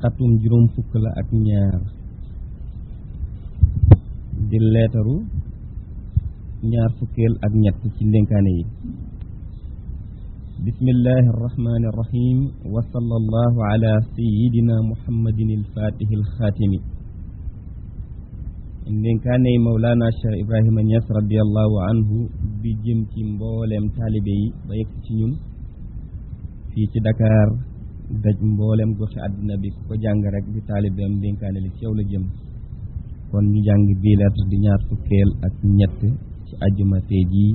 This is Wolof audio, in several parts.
xatum juróom fukk la ak ñaar di leetaru ñaar fukkeel ak ñett ci ndénkaane yi bismillahi arrahmani irrahim wa sallallahu ala sayidina muhammadin alfatihi alxaatimi ndénkaane yi mawlaana cheikh ibrahima ñas radiallahu anhu bi jëm ci mbooleem taalibe yi ba yegg ci ñun fii ci Dakar daj mbooleem goxi àddina bi ku ko jàng rek di taalibeem ndénkaane li ci yow la jëm kon ñu jàng bii lettre di ñaar fukkeel ak ñett ci àjjuma tey jii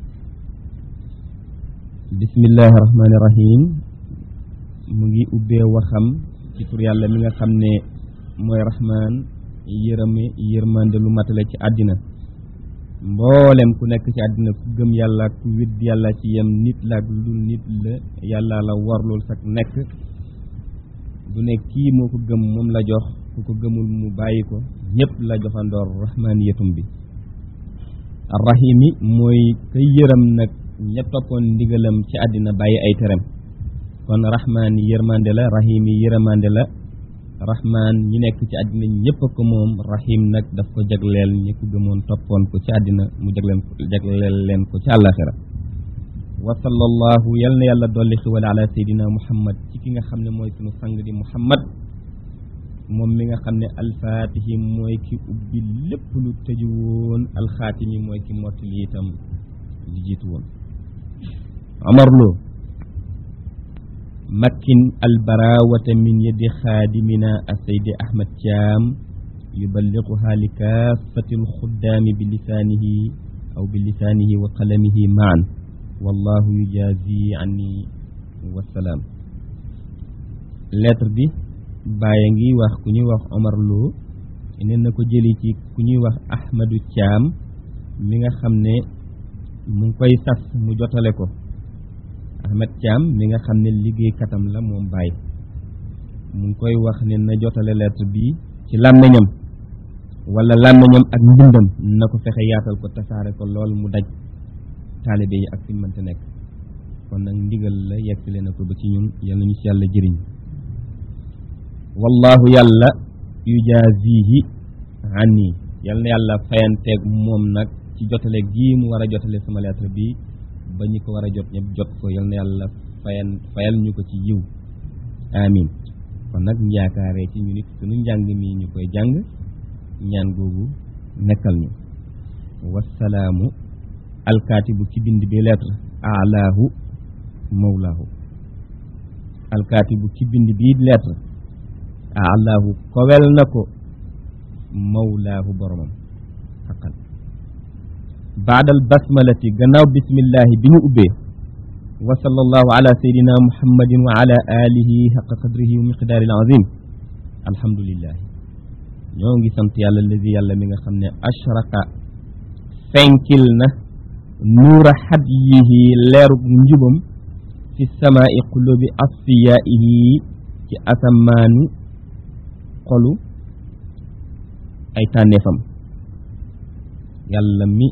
bismillahi rahmaani rahim mu ngi ubbee waxam ci tur yàlla mi nga xam ne mooy rahmaan yërëme yërmande lu matale ci àddina mboolem ku nekk ci àddina ku gëm yàlla ku wedd yàlla ci yem nit la ak lu nit la yàlla la warlul sax nekk du ne kii moo ko gëm moom la jox ku ko gëmul mu bàyyi ko ñëpp la joxandoor rahmaaniyatum bi arrahimi mooy ka yërëm nag ña toppoon ndigalam ci àddina bàyyi ay terem kon rahmaani yërmande la rahimi yërmande la rahmaan ñi nekk ci àddina ñëpp ko moom rahim nag daf ko jagleel ñi ko gëmoon toppoon ko ci àddina mu jagleen jagleel leen ko ci àllaaxira wa sallallahu yal na yàlla dolli xiwal ala seydina muhammad ci ki nga xam ne mooy sunu sang di muhammad moom mi nga xam ne alfaatihi mooy ki ubbi lépp lu tëju woon alxaatimi mooy ki mottali itam li jiitu woon Omar Lo makkin albarawata min yadi xaadimina asaydi ahmad caam yuballiquha li kaafati alxuddaami bi lisaanihi aw bi lisaanihi wa qalamihi maan wallahu yujazi anni wasalaam lettre bi bàyyi ngi wax ku ñuy wax Omar Lo nee na ko jëli ci ku ñuy wax ahmadu caam mi nga xam ne mu ngi koy sas mu jotale ko Ahmed Thiam mi nga xam ne liggéey katam la moom bàyyi mu ngi koy wax ne na jotale lettre bi ci làmmiñam wala làmmiñam ak mbindam na ko fexe yaatal ko tasaare ko lool mu daj taalibe yi ak fi mënta nekk kon nag ndigal la yeggale na ko ba ci ñun yal nañu ci yàlla jëriñ wallahu yàlla yujazihi anni yal na yàlla fayanteeg moom nag ci jotale gii mu war a jotale sama lettre bi ba ñu ko war a jot ñëpp jot ko yal na yàlla fayal fayal ñu ko ci yiw amin kon nag ñu yaakaaree ci ñu nit sunu njàng mi ñu koy jàng ñaan googu nekkal ñu wasalaamu alkaatibu ci bind bi lettre alaahu mawlaahu alkaatibu ci bind bi lettre alaahu kowel na ko mawlaahu boromam xaqan baadal basmalati gannaaw bismillahi bi ñu ubbee wa sallallahu ala sayidina muhammadin wa ala alihi xaqa qadrihi wa miqdaari azim alhamdulillahi ñoo ngi sant yàlla lazi yàlla mi nga xam ne ashraqa fenkil na nuura hadyihi leerug njubam fi samaai qulubi asfiyaihi ci asamaanu xolu ay tànneefam yàlla mi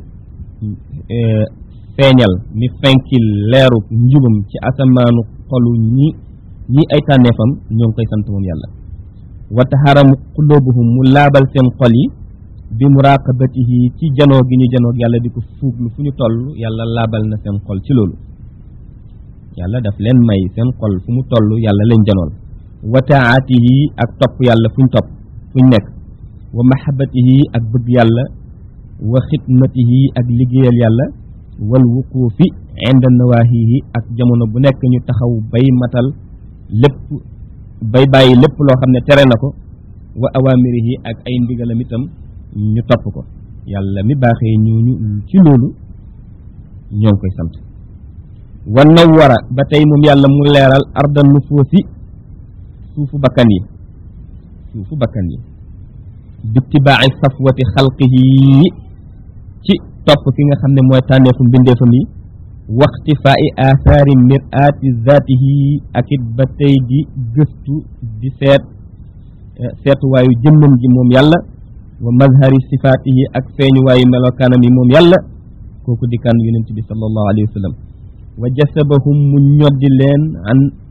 feeñal mi fenkil leeru njubam ci asamaanu xolu ñi ñi ay tànneefam ñoo ngi koy sant moom yàlla wa taxaramu qulubuhum mu laabal seen xol yi bi muraqabatihi ci janoo gi ñu janoog yàlla di ko fuuglu fu ñu toll yàlla laabal na seen xol ci loolu yàlla daf leen may seen xol fu mu toll yàlla leen janool wa taatihi ak topp yàlla fu ñu topp fu ñu nekk wa mahabatihi ak bëgg yàlla wa xidmatihi ak liggéeyal yàlla wal wuquufi inda nawaahihi ak jamono bu nekk ñu taxaw bay matal lépp bay bàyyi lépp loo xam ne tere na ko wa awaamirihi ak ay ndigalam itam ñu topp ko yàlla mi baaxee ñooñu ci loolu ñoo ngi koy sant wa nawwara ba tey moom yàlla mu leeral arda nufoosi suufu bakkan yi suufu bakkan yi bittibaa'i safwati xalqihi ci topp ki nga xam ne mooy tànneefu mbindeefam yi waxtifaa'i aathaari miraati zaatihi ak it ba tey di gëstu di seet seetuwaayu jëmmam ji moom yàlla wa mazhari sifaatihi ak feeñuwaayu melokaanam yi moom yàlla kooku di kan yonent bi sallallahu alayhi wa sallam wa jasabahum mu ñoddi leen an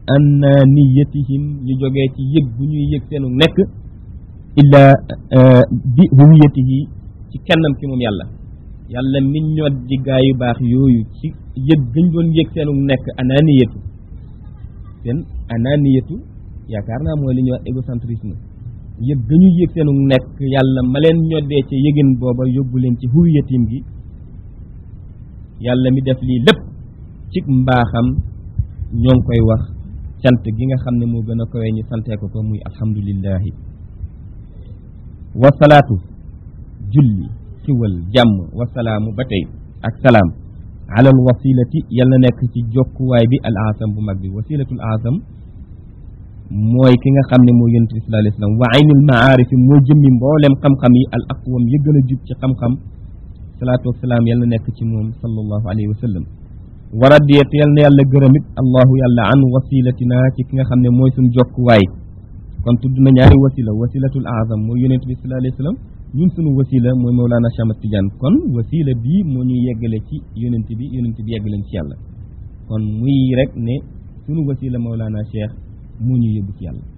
annaniyatihim li jógee ci yëg bu ñuy yëg seenu nekk illa bi huwiyatihi ci kennam ki moom yàlla yàlla min ñoot ji gaa yu baax yooyu ci yëg gañ doon yëg seenu nekk ananiyatu seen ananiyatu yaakaar naa mooy li ñuy wax égocentrisme yëg gañu yëg seenu nekk yàlla ma leen ñoddee ca yëgin booba yóbbu leen ci huwiyatim gi yàlla mi def lii lépp ci mbaaxam ñoo ngi koy wax cant gi nga xam ne moo gën a kawee ñu santee ko ko muy alhamdulillahi wasalaatu julli xiwal jàmm wasalaamu ba tey ak salaam alal wasilati yàlla nekk ci jokkuwaay bi al asam bu mag bi wasilatul asam mooy ki nga xam ne moo yonent bi sallallahu alayhi wa sallam wa aynul maarifi mooy jëmmi mboolem xam-xam yi al aqwam ya gën a jub ci xam-xam salaatu wasalaam yàlla nekk ci moom sallallahu alayhi wa sallam wa radiyat yal na yàlla gërëmit allahu yàlla an wasilatina ci ki nga xam ne mooy suñ jokkuwaay kon tudd na ñaari wasila wasilatul azam mooy yonent bi sallallahu alayhi wa sallam ñun suñu wasila mooy Mawlana Cheikh Ahmad Tidiane kon wasila bii moo ñuy yeggale ci yonent bi yonent bi yeggalen ci yàlla kon muy rek ne suñu wasila Mawlana Cheikh moo ñuy yóbbu ci yàlla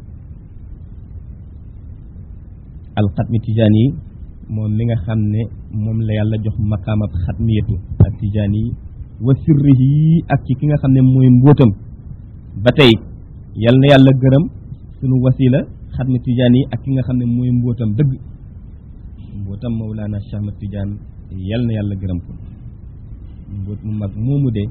alxatmi Tidiane yi moom mi nga xam ne moom la yàlla jox maqaamab xatmiyatu ak Tidiane yi wa sirrihi ak ci ki nga xam ne mooy mbóotam ba tey yal na yàlla gërëm sunu wasila xatmi Tidiane yi ak ki nga xam ne mooy mbóotam dëgg mbóotam Mawlana Cheikh Ahmad Tidiane yal na yàlla gërëm ko mbóot mu mag moomu de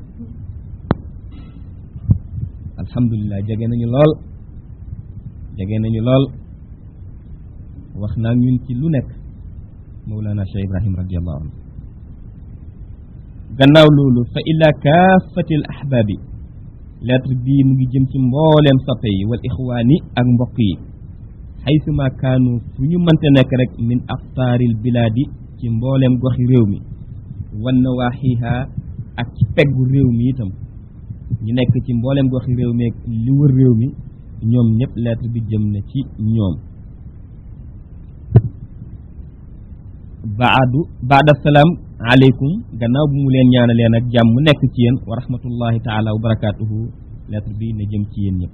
alhamdulilah jege nañu lool jege nañu lool wax naa ñun ci lu nekk Mawlana Cheikh Ibrahim radiallahu anhu gannaaw loolu fa ila kaafati al ahbaabi lettre bii mu ngi jëm ci mbooleem soppe yi wal ixwaani ak mbokk yi xaysuma kaanu fu ñu mënte nekk rek min aqtaaril bilaadi ci mbooleem goxi réew mi wan nawaaxiha ak ci peggu réew mi itam ñu nekk ci mbooleem goxi réew mi ak li wër réew mi ñoom ñëpp lettre bi jëm na ci ñoom baadu baada salaam aleykum gannaaw bu mu leen ñaanalee nag jàmm mu nekk ci yéen wa rahmatullahi taala wa barakaatuhu lettre bi ne jëm ci yéen ñëpp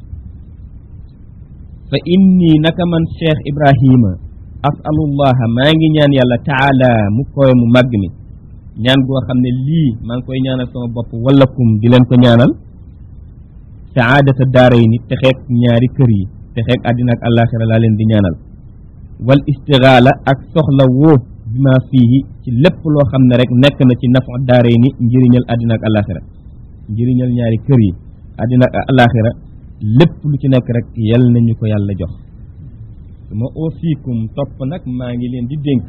fa inni naka man cheikh ibrahima asalullaha maa ngi ñaan yàlla taala mu koy mu màgg mi ñaan goo xam ne lii maa ngi koy ñaanal sama bopp wallakum di leen ko ñaanal saadata daaray ni texeeg ñaari kër yi texeeg àddina ak àllaaxira laa leen di ñaanal wal istigaala ak soxla woo bi ma fii ci lépp loo xam ne rek nekk na ci nafa daaray ni njëriñal àddina ak àllaaxira njëriñal ñaari kër yi àddina ak àllaaxira lépp lu ci nekk rek yal nañu ko yàlla jox su ma oosikum topp nag maa ngi leen di dénk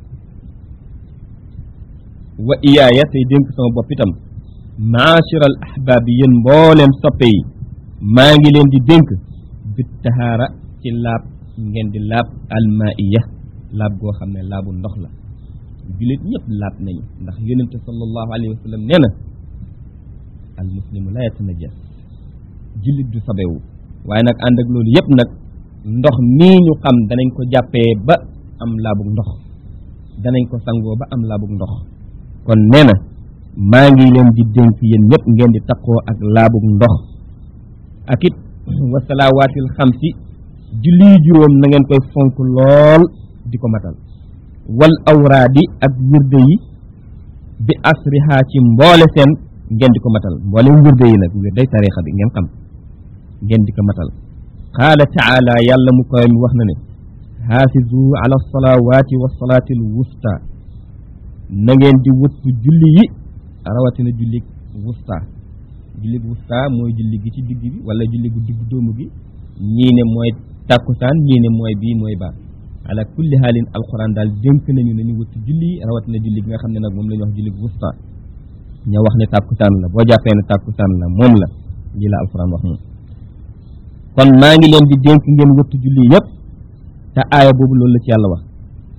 wa iyaaya tey dénk sama bopp itam maashiral ahbaab yi yéen mbooleem soppe yi maa ngi leen di dénk bit tahaara ci laab ngeen di laab almaiya laab goo xam ne laabu ndox la jullit ñëpp laab nañu ndax yonente sallallahu alayhi wa sallam nee na al muslimu la yatanajas jullit du sabewu waaye nag ànd ak loolu yëpp nag ndox mii ñu xam danañ ko jàppee ba am laabug ndox danañ ko sangoo ba am laabug ndox kon nee na maa ngi leen di dénk yéen ñëpp ngeen di taqoo ak laabug ndox ak it wasalawaatil xamsi julli juróom na ngeen koy fonk lool di ko matal wal awraadi ak wirde yi bi asriha ci mboole seen ngeen di ko matal mboole wirde yi nag wirday tarixa bi ngeen xam ngeen di ko matal qaala taala yàlla mu koy mi wax na ne xaafizu ala salawaati wa salaati al wusta na ngeen di wuttu julli yi rawatina julli wusta julli wusta mooy julli gi ci digg bi wala julli gu digg dóomu gi ñii ne mooy tàkkusaan ñii ne mooy bii mooy baa ala kulli haalin alquran daal dénk nañu nañu wuttu julli yi rawatina julli gi nga xam ne nag moom la ñu wax julli wusta ña wax ne tàkkusaan la boo jàppee ne tàkkusaan la moom la lii la alquran wax moom kon maa ngi leen di dénk ngeen wëttu julli yëpp te aaya boobu loolu la ci yàlla wax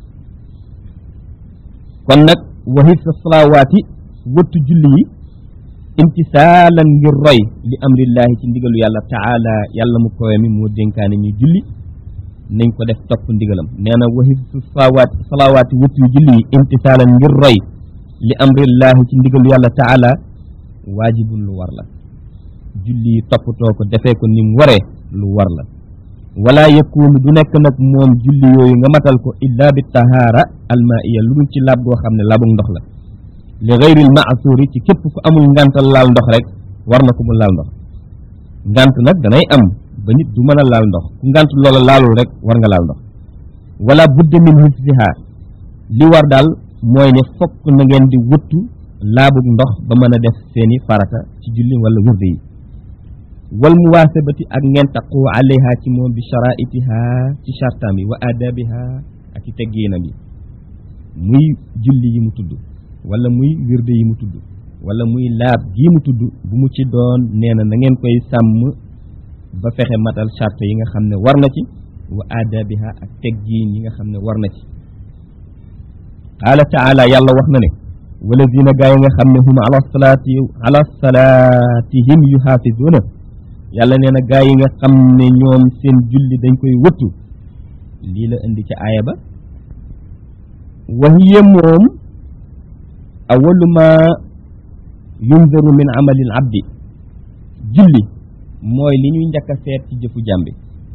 kon nag waxit sa salawaati wëttu julli yi imtisaalan ngir roy li amrillahi ci ndigalu yàlla taala yàlla mu kowe mi moo dénkaane ñu julli nañ ko def topp ndigalam nee na waxit sa salawaati salawaati wëttu yu julli yi imtisaalan ngir roy li amrillahi ci ndigalu yàlla taala waajibun lu war la julli yi toppatoo ko defee ko ni mu waree lu war la wala yakunu du nekk nag moom julli yooyu nga matal ko illa bi tahaara almaiya lu dul ci laab goo xam ne laabug ndox la li gayril maasuri ci képp ku amul ngantal laal ndox rek war na ko mu laal ndox ngant nag danay am ba nit du mën a laal ndox ku ngant loola laalul rek war nga laal ndox wala budda min hifziha li war daal mooy ne fokk na ngeen di wëttu laabug ndox ba mën a def seeni farata ci julli wala wirde yi wal muwaasabati ak ngeen taqu alayha ci moom bi sharaitiha ci chartaam yi wa adabiha ak ci teggiinam yi muy julli yi mu tudd wala muy wirde yi mu tudd wala muy laab gii mu tudd bu mu ci doon nee na na ngeen koy sàmm ba fexe matal charte yi nga xam ne war na ci wa adabiha ak teggiin yi nga xam ne war na ci qaala taala yàlla wax na ne walazina gaa yi nga xam ne hum ala salaati ala salaatihim yuhaafizuuna yàlla nee na gaa yi nga xam ne ñoom seen julli dañ koy wëttu lii la indi ca aaya ba wa hiya moom awalu ma yunzaru min amalil abdi julli mooy li ñuy njëkk a seet ci jëfu jàmbi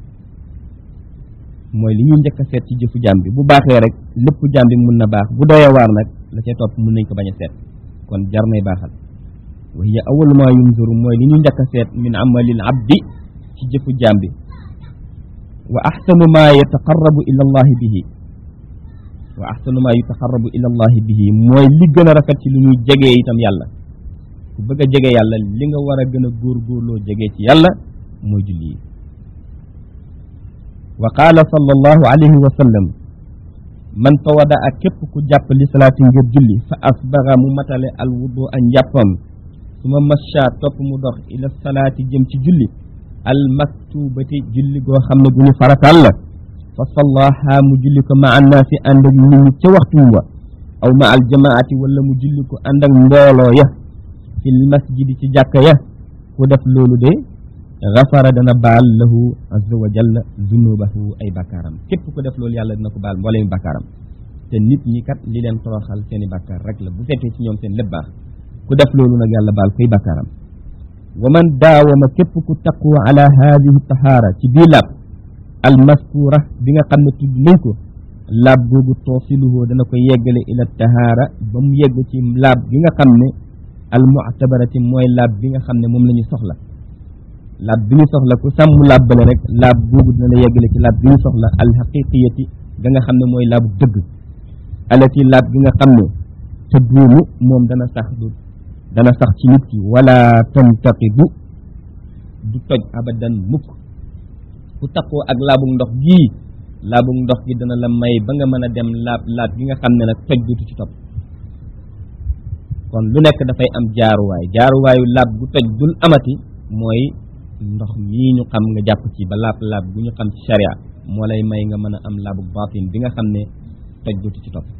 mooy li ñuy njëkk a seet ci jëfu jàmbi bu baaxee rek lépp jàmbi mun na baax bu doyee waar nag la cay topp mun nañ ko bañ a seet kon jar nay baaxal wa hiya awalu ma yunzaru mooy li ñuy njëkk a seet min amalil abdi ci jëfu jàmbi wa axsanu ma yataqarrabu ila allahi bihi wa axsanu ma yutaqarrabu ila allahi bihi mooy li gën a rafet ci lu ñuy jegee itam yàlla ku bëgg a jege yàlla li nga war a gën a góorgóorloo jegee ci yàlla mooy julli yi wa qaala sallallahu alayhi wa sallam man tawada ak képp ku jàpp li salaati ngir julli fa asbaga mu matale al wudu a njàppam su ma masha topp mu dox ila salaati jëm ci julli al maktubati julli goo xam ne gu ñu farataal la fa sallaha mu julli ko ma annaasi ànd ak nit ñi ca waxtum wa aw ma al jamaati wala mu julli ko ànd ak mbooloo ya fil masjidi ci jàkka ya ku def loolu de gafara dana baal lahu azza wa jalla zunubahu ay bakkaaram képp ku def loolu yàlla dina ko baal mbooleem bakkaaram te nit ñi kat li leen toroxal seeni bakkaar rek la bu fekkee ci ñoom seen lépp baax ku def loolu nag yàlla baal koy bakkaaram wa man daawama képp ku taqu ala hadihi tahaara ci bii laab al maskura bi nga xam ne tudd nañ ko laab boobu toosiluhu dana ko yeggale ila tahaara ba mu yegg ci laab bi nga xam ne al mu'tabarati mooy laab bi nga xam ne moom la ñu soxla laab bi ñu soxla ku sàmm laab bale rek laab boobu dina la yeggale ci laab bi ñu soxla al haqiqiyati ga nga xam ne mooy laabu dëgg alati laab bi nga xam ne te duumu moom dana sax du dana sax ci nit ki wala tantaqidu du toj abadan mukk ku taqoo ak laabug ndox gii laabug ndox gi dana la may ba nga mën a dem laab laab gi nga xam ne nag toj dutu ci topp kon lu nekk dafay am jaaruwaay jaaruwaayu laab gu toj dul amati mooy ndox mii ñu xam nga jàpp ci ba laab laab gu ñu xam ci sharia moo lay may nga mën a am laabug baatin bi nga xam ne toj dutu ci topp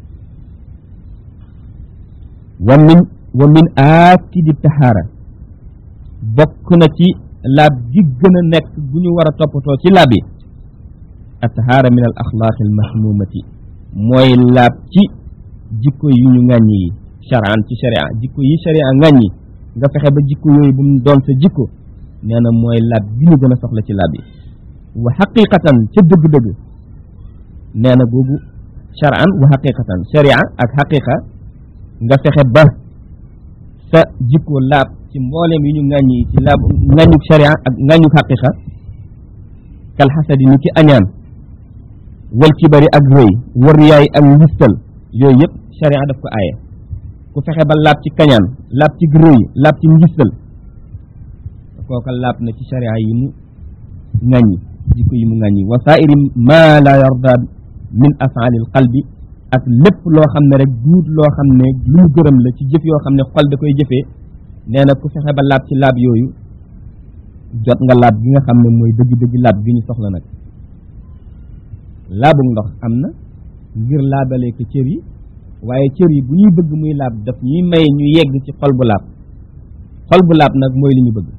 wa min wa min aakidi tahaara bokk na ci laab gi gën a nekk gu ñu war a toppatoo ci laab yi a tahaara min al axlaaqi al mahmumati mooy laab ci jikko yu ñu ŋàññi yi charan ci sharia jikko yi sharia ŋàññi nga fexe ba jikko yooyu bu mu doon sa jikko nee na mooy laab gi ñu gën a soxla ci laab yi wa xaqiqatan ca dëgg-dëgg nee na boobu charan wa xaqiqatan sharia ak xaqiqa nga fexe ba sa jikko laab ci mbooleem yi ñu ŋàññi ci laab ŋàññu sharia ak ŋàññu xaqiqa kal xasadi ni ci añaan wal kibari ak rëy war yaay ak ngistal yooyu yëpp sharia daf ko aaye ku fexe ba laab ci kañaan laab ci rëy laab ci ngistal kooka laab na ci sharia yi mu ŋàññi jikko yi mu ŋàññi wa saairi ma la yarda min afaalil qalbi ak lépp loo xam ne rek duut loo xam ne lu mu gërëm la ci jëf yoo xam ne xol da koy jëfee nee na ku fexe ba laab ci laab yooyu jot nga laab gi nga xam ne mooy dëgg-dëgg laab gi ñu soxla nag laabug ndox am na ngir laabale ko cër yi waaye cër yi bu ñuy bëgg muy laab daf ñuy may ñu yegg ci xol bu laab xol bu laab nag mooy li ñu bëgg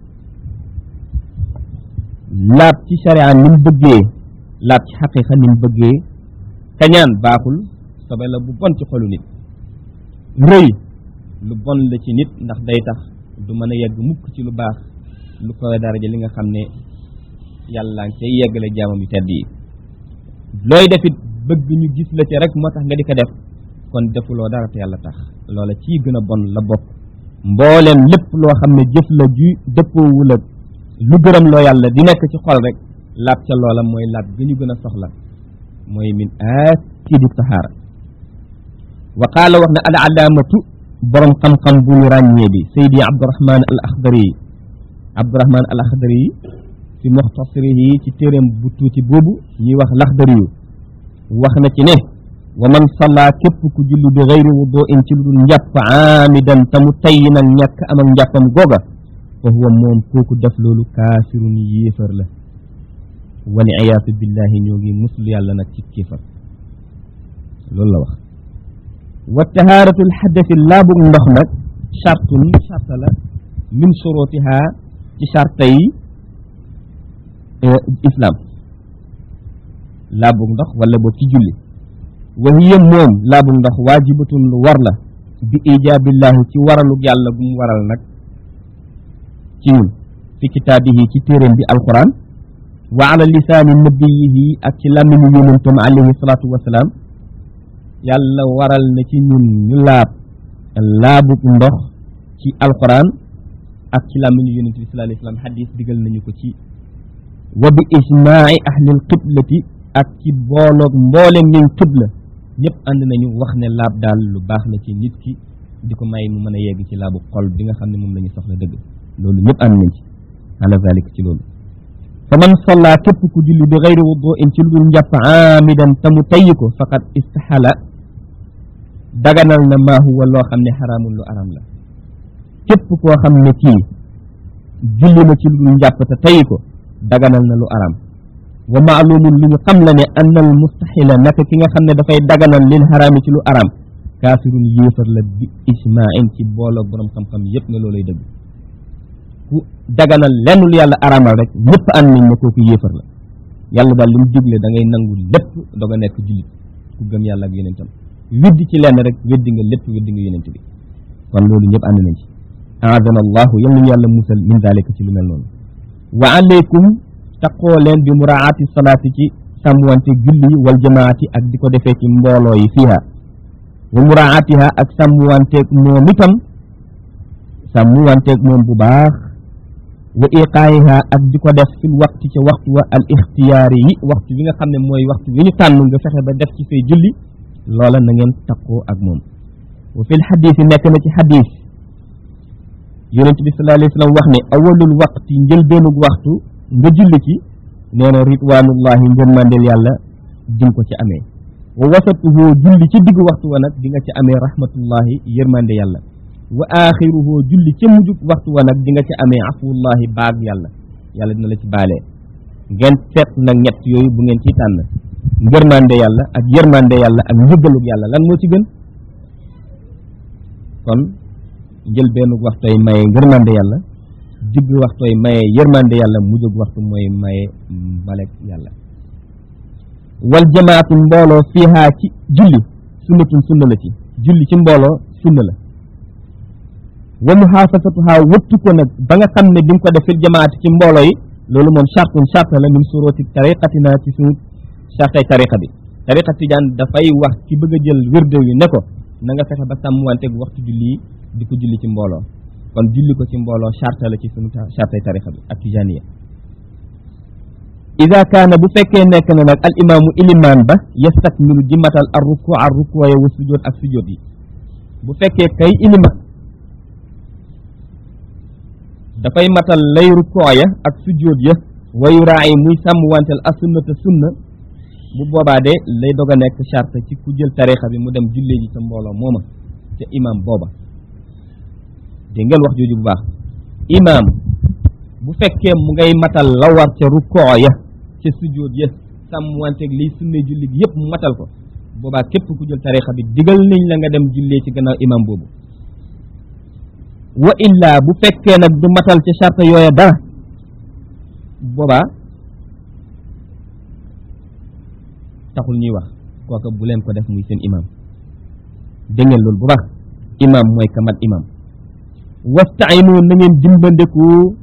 laab ci sharia ni mu bëggee laab ci xaqiqa ni mu bëggee kañaan baaxul sobe la bu bon ci xolu nit rëy lu bon la ci nit ndax day tax du mën a yegg mukk ci lu baax lu koy daraja li nga xam ne yàlla ngi cay yeggale jaamam yu tedd yi looy defit bëgg ñu gis la ci rek moo tax nga di ko def kon defuloo dara te yàlla tax loola ci gën a bon la bokk mbooleem lépp loo xam ne jëf la ju dëppoowul ak lu gërëm loo yàlla di nekk ci xol rek laab ca loola mooy laab ga ñu gën a soxla mooy min aakidi tahaara wa qaala wax na al alaamatu borom xam-xam bu ñu ràññee bi saydi abdurahman al axdari yi abdurahman al axdari yi fi muxtasirihi ci téeréem bu tuuti boobu ñuy wax laxdari yu wax na ci ne wa man salla képp ku julli bi gayri wudu in ci lu dul njàpp aamidan te mu tayyi nag ñàkk am ak njàppam googa fa huwa moom kooku def loolu kaafirun yéefar la wal iyaatu billahi ñoo ngi muslu yàlla nag ci kéefar loolu la wax wa tahaaratul xadasi laabug ndox nag chartun charta la min shurutiha ci charta yi islam laabug ndox wala boog ci julli wa hiya moom laabug ndox waajibatun lu war la bi ijaabillahi ci waralug yàlla gu mu waral nag ci ñun fi kitaabihi ci téeréem bi alquran wa ala lisaani nabiyihi ak ci làmmiñu yonentam alayhi salaatu wasalaam yàlla waral na ci ñun ñu laab laabug ndox ci alquran ak ci làmmiñu yonent bi sallallahu alayhi wasallam xadis digal nañu ko ci wa bi ijmaai ahlil qiblati ak ci booloog mboolem ñuñ qibla ñëpp ànd nañu wax ne laab daal lu baax la ci nit ki di ko may mu mën a yegg ci laabu xol bi nga xam ne moom la ñu soxla dëgg loolu ñëpp ànd nañ ci ala zalik ci loolu fa man salla képp ku julli bi gayri wuduin ci lu dul njàpp aamidan te mu tayyi ko faqad istaxala daganal na maa huwa loo xam ne xaraamul lu aram la képp koo xam ne kii julli na ci lu dul njàpp te tayyi ko daganal na lu aram wa maalumun lu ñu xam la ne anna al mustaxila naka ki nga xam ne dafay daganal lil xaraami ci lu aram kaafirun yéefar la bi ijmain ci booloo borom xam-xam yépp ne loolay dëgg ku daganal lenn lu yàlla araamal rek ñëpp ànd nañ ne kooku yéefar la yàlla daal li mu digle da ngay nangu lépp doog a nekk jullit ku gëm yàlla ak yonentam weddi ci lenn rek weddi nga lépp weddi nga yonent bi kon loolu ñëpp ànd nañ ci aadana allahu yal nañu yàlla musal min dalika ci lu mel noonu wa aleykum taqoo leen bi muraati salaati ci sàmmwante julli wal jamaati ak di ko defee ci mbooloo yi fiiha wa muraatiha ak sàmmwanteeg moom itam sàmmwanteeg moom bu baax wa iqaayiha ak di ko def fil waxtu ca waxtu wa al ixtiyaari yi waxtu bi nga xam ne mooy waxtu wi ñu tànn nga fexe ba def ci say julli loola na ngeen taqoo ak moom wa fil xadis yi nekk na ci xadis yonent bi sallallahu alayhi wa sallam wax ne awalul waqti njëlbeenug waxtu nga julli ci nee na ridwanullahi ngërmandeel yàlla di ko ci amee wa wasatuhu julli ci digg waxtu wa nag di nga ci amee rahmatullahi yërmande yàlla wa axiruhu julli ca mujjug waxtu wa nag di nga ci amee afuwallahi baag yàlla yàlla dina la ci baalee ngeen seet nag ñett yooyu bu ngeen ciy tànn ngërmande yàlla ak yërmande yàlla ak njëggalug yàlla lan moo ci gën kon jël benn waxtooy maye ngërmande yàlla digg waxtooy maye yërmande yàlla mujjug waxtu mooy maye mbalek yàlla wal jamaatu mbooloo fiihaa ci julli sunnatun sunna la ci julli ci mbooloo sunna la wa muhaafasatuhaa wëttu ko nag ba nga xam ne di nga ko def fil jamaati ci mbooloo yi loolu moom chartun charte la min surooti tariqatina ci suñu chartay tariqa bi tariqa tijaan dafay wax ci bëgg a jël wérde wi ne ko na nga fexe ba sàmmwanteeg waxtu julli yi di ko julli ci mbooloo kon julli ko ci mbooloo charte la ci suñu chartay tariqa bi ak tijaaniya ida kaana bu fekkee nekk na nag al imaamu ilimaan ba yastakmilu di matal ar ruku ar rukuya wa sujjoot ak sujjoot yi bu fekkee kay ilimaan dafay matal lay rukooya ak sujjoot ya wayu raay muy sàmm wanteel as sunnata sunna bu boobaa de lay dog a nekk charte ci ku jël tarixa bi mu dem jullee ji ca mbooloo mooma ca imaam booba dégg ngeen wax jooju bu baax imaam bu fekkee mu ngay matal la war ca rukooya ca sujjóot ya sàmm wanteeg liy sunne julli gi yëpp mu matal ko boobaa képp ku jël tarixa bi digal nañ la nga dem jullee ci gannaaw imam boobu wa illaa bu fekkee nag du matal ca charte yooya dara boobaa taxul ñuy wax kooka bu leen ko def muy seen imam dégg ngeen loolu bu baax imam mooy ka mat imam wastainu na ngeen dimbandeku fi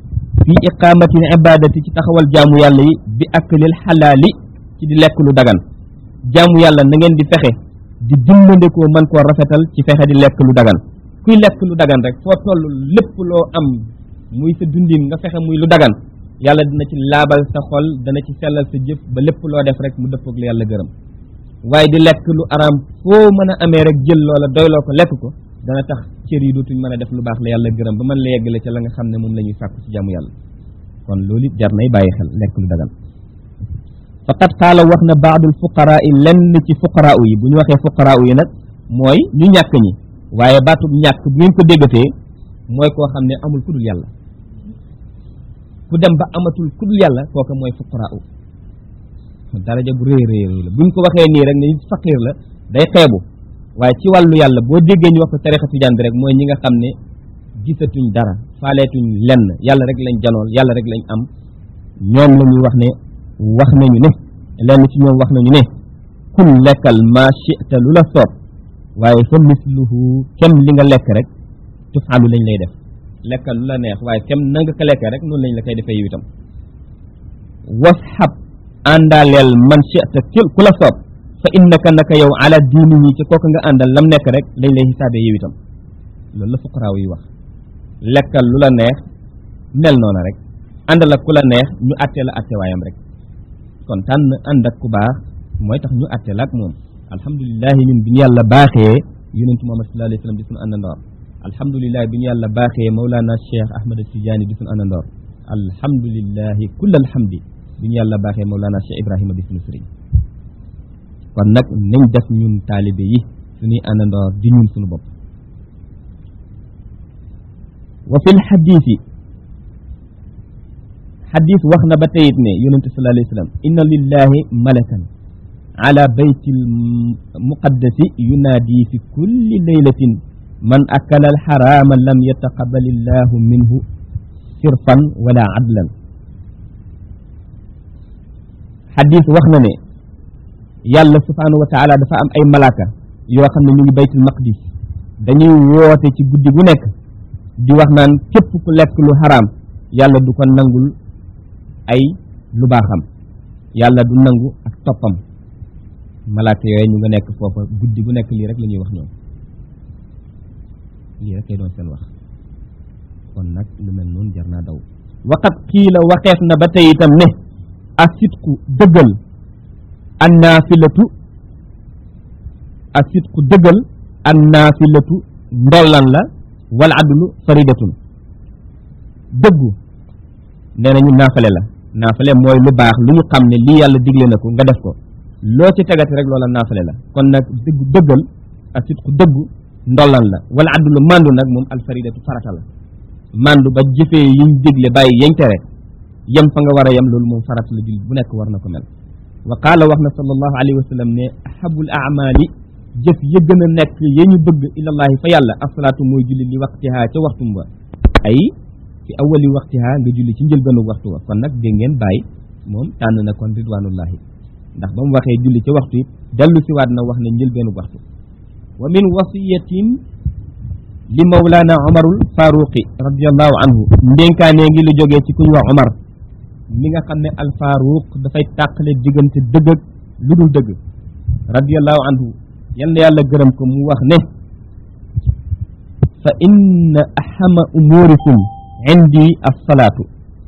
fi iqamatil ibadati ci taxawal jaamu yàlla yi bi aklil xalaali ci di lekk lu dagan jaamu yàlla na ngeen di fexe di dimbandikoo mën koo rafetal ci fexe di lekk lu dagan kuy lekk lu dagan rek foo toll lépp loo am muy sa dundin nga fexe muy lu dagan yàlla dina ci laabal sa xol dana ci sellal sa jëf ba lépp loo def rek mu dëppoog la yàlla gërëm waaye di lekk lu araam foo mën a amee rek jël loola doyloo ko lekk ko dana tax cër yi dootuñ mën a def lu baax la yàlla gërëm ba mën la yeggale ca la nga xam ne moom la ñuy sàkku ci jaamu yàlla kon loolu it jar nay bàyyi xel lekk lu dagan faqad qaala wax na baadul fuqaraa yi lenn ci fuqaraa yi bu ñu waxee fuqaraa yi nag mooy ñu ñàkk ñi waaye baatub ñàkk bu ngeen ko déggatee mooy koo xam ne amul ku dul yàlla ku dem ba amatul ku dul yàlla kooka mooy fuqaraa daraja bu rëy rëy la buñ ko waxee nii rek ne faqiir la day xeebu waaye ci wàllu yàlla boo déggee ñu wax ko tarixa tijaan bi rek mooy ñi nga xam ne gisatuñ dara faaleetuñ lenn yàlla rek lañ janool yàlla rek lañ am ñoom la ñuy wax ne wax nañu ne lenn ci ñoom wax nañu ne kul lekkal ma chita lu la soob waaye fa misluhu kem li nga lekk rek tufaalu lañ lay def lekkal lu la neex waaye kem na nga ko lekkee rek noonu lañ la koy defee yow itam wasxab àndaaleel man chita ku la soob fa innaka naka yow ala diini yi ci kooku nga àndal lam nekk rek lañ lay xisaabee yow itam loolu la fuqaraaw yi wax lekkal lu la neex mel noona rek àndal ak ku la neex ñu àttee la àtte waayam rek kon tànn ànd ak ku baax mooy tax ñu àtte la ak moom alhamdulilahi ñun bi ñu yàlla baaxee yonentu Muhammad sallallahu alayhi wa sallam di suñu àndandoor alhamdulilahi bi ñu yàlla baaxee Mawlana Cheikh Ahmad Tidiane di suñu àndandoor alhamdulilahi kull alhamdi bi ñu yàlla baaxee Mawlana Cheikh Ibrahima di suñu sëriñ kon nag nañ def ñun taalibe yi suñuy àndandoor di ñun suñu bopp wa fil xadiisi xadis wax na ba teyit ne yonente sallallahu alayhi wa sallam inna lillahi malakan ala bayti muqaddasi yunaadi fi kulli laylatin man akala alxarama lam yataqabal illahu minhu sirfan wala adlan xadis wax na ne yàlla subhanahu wa taala dafa am ay malaaka yoo xam ne ñu ngi baytul maqdis dañuy woote ci guddi gu nekk di wax naan képp ku lekk lu xaraam yàlla du ko nangul ay lu baaxam yàlla du nangu ak toppam malaaka yooyu ñu nga nekk foofa guddi gu nekk lii rek la ñuy wax ñoom lii rek lay doon seen wax kon nag lu mel noonu jar naa daw waqat kii la waxeef na ba tey itam ne asitku dëggal annaafilatu asitku dëggal annaafilatu ndollan la wal adlu faridatun dëggu nee nañu naafale la naafale mooy lu baax lu ñu xam ne lii yàlla digle na ko nga def ko loo ci tegati rek loola naafale la kon nag dëggu dëggal ak sit ku dëggu ndollan la wala addu mandu nag moom alfaridatu farata la mandu ba jëfee yiñ digle bàyyi yañ tere yem fa nga war a yem loolu moom farata la jullit bu nekk war na ko mel wa qaala wax na sallallahu alayhi wa sallam ne ahabul amali jëf ya gën a nekk ya ñu bëgg ilallahi fa yàlla asalaatu mooy julli li waqtiha ca waxtum ba ay fi awali waqtiha nga julli ci njëlbeenu waxtu wa kon nag dégg ngeen bàyyi moom tànn na kon ridwanullahi ndax ba mu waxee julli ci waxtu it dellu si waat na wax ne njëlbeenu waxtu wa min wasiyatin li mawlana omarul faruqi radiallahu anhu ndénkaanee ngi lu jógee ci kuñ wax omar mi nga xam ne al faruq dafay tàqale diggante dëgg ak lu dul dëgg radiallahu anhu yal na yàlla gërëm ko mu wax ne fa inna ahama umurikum indi assalaatu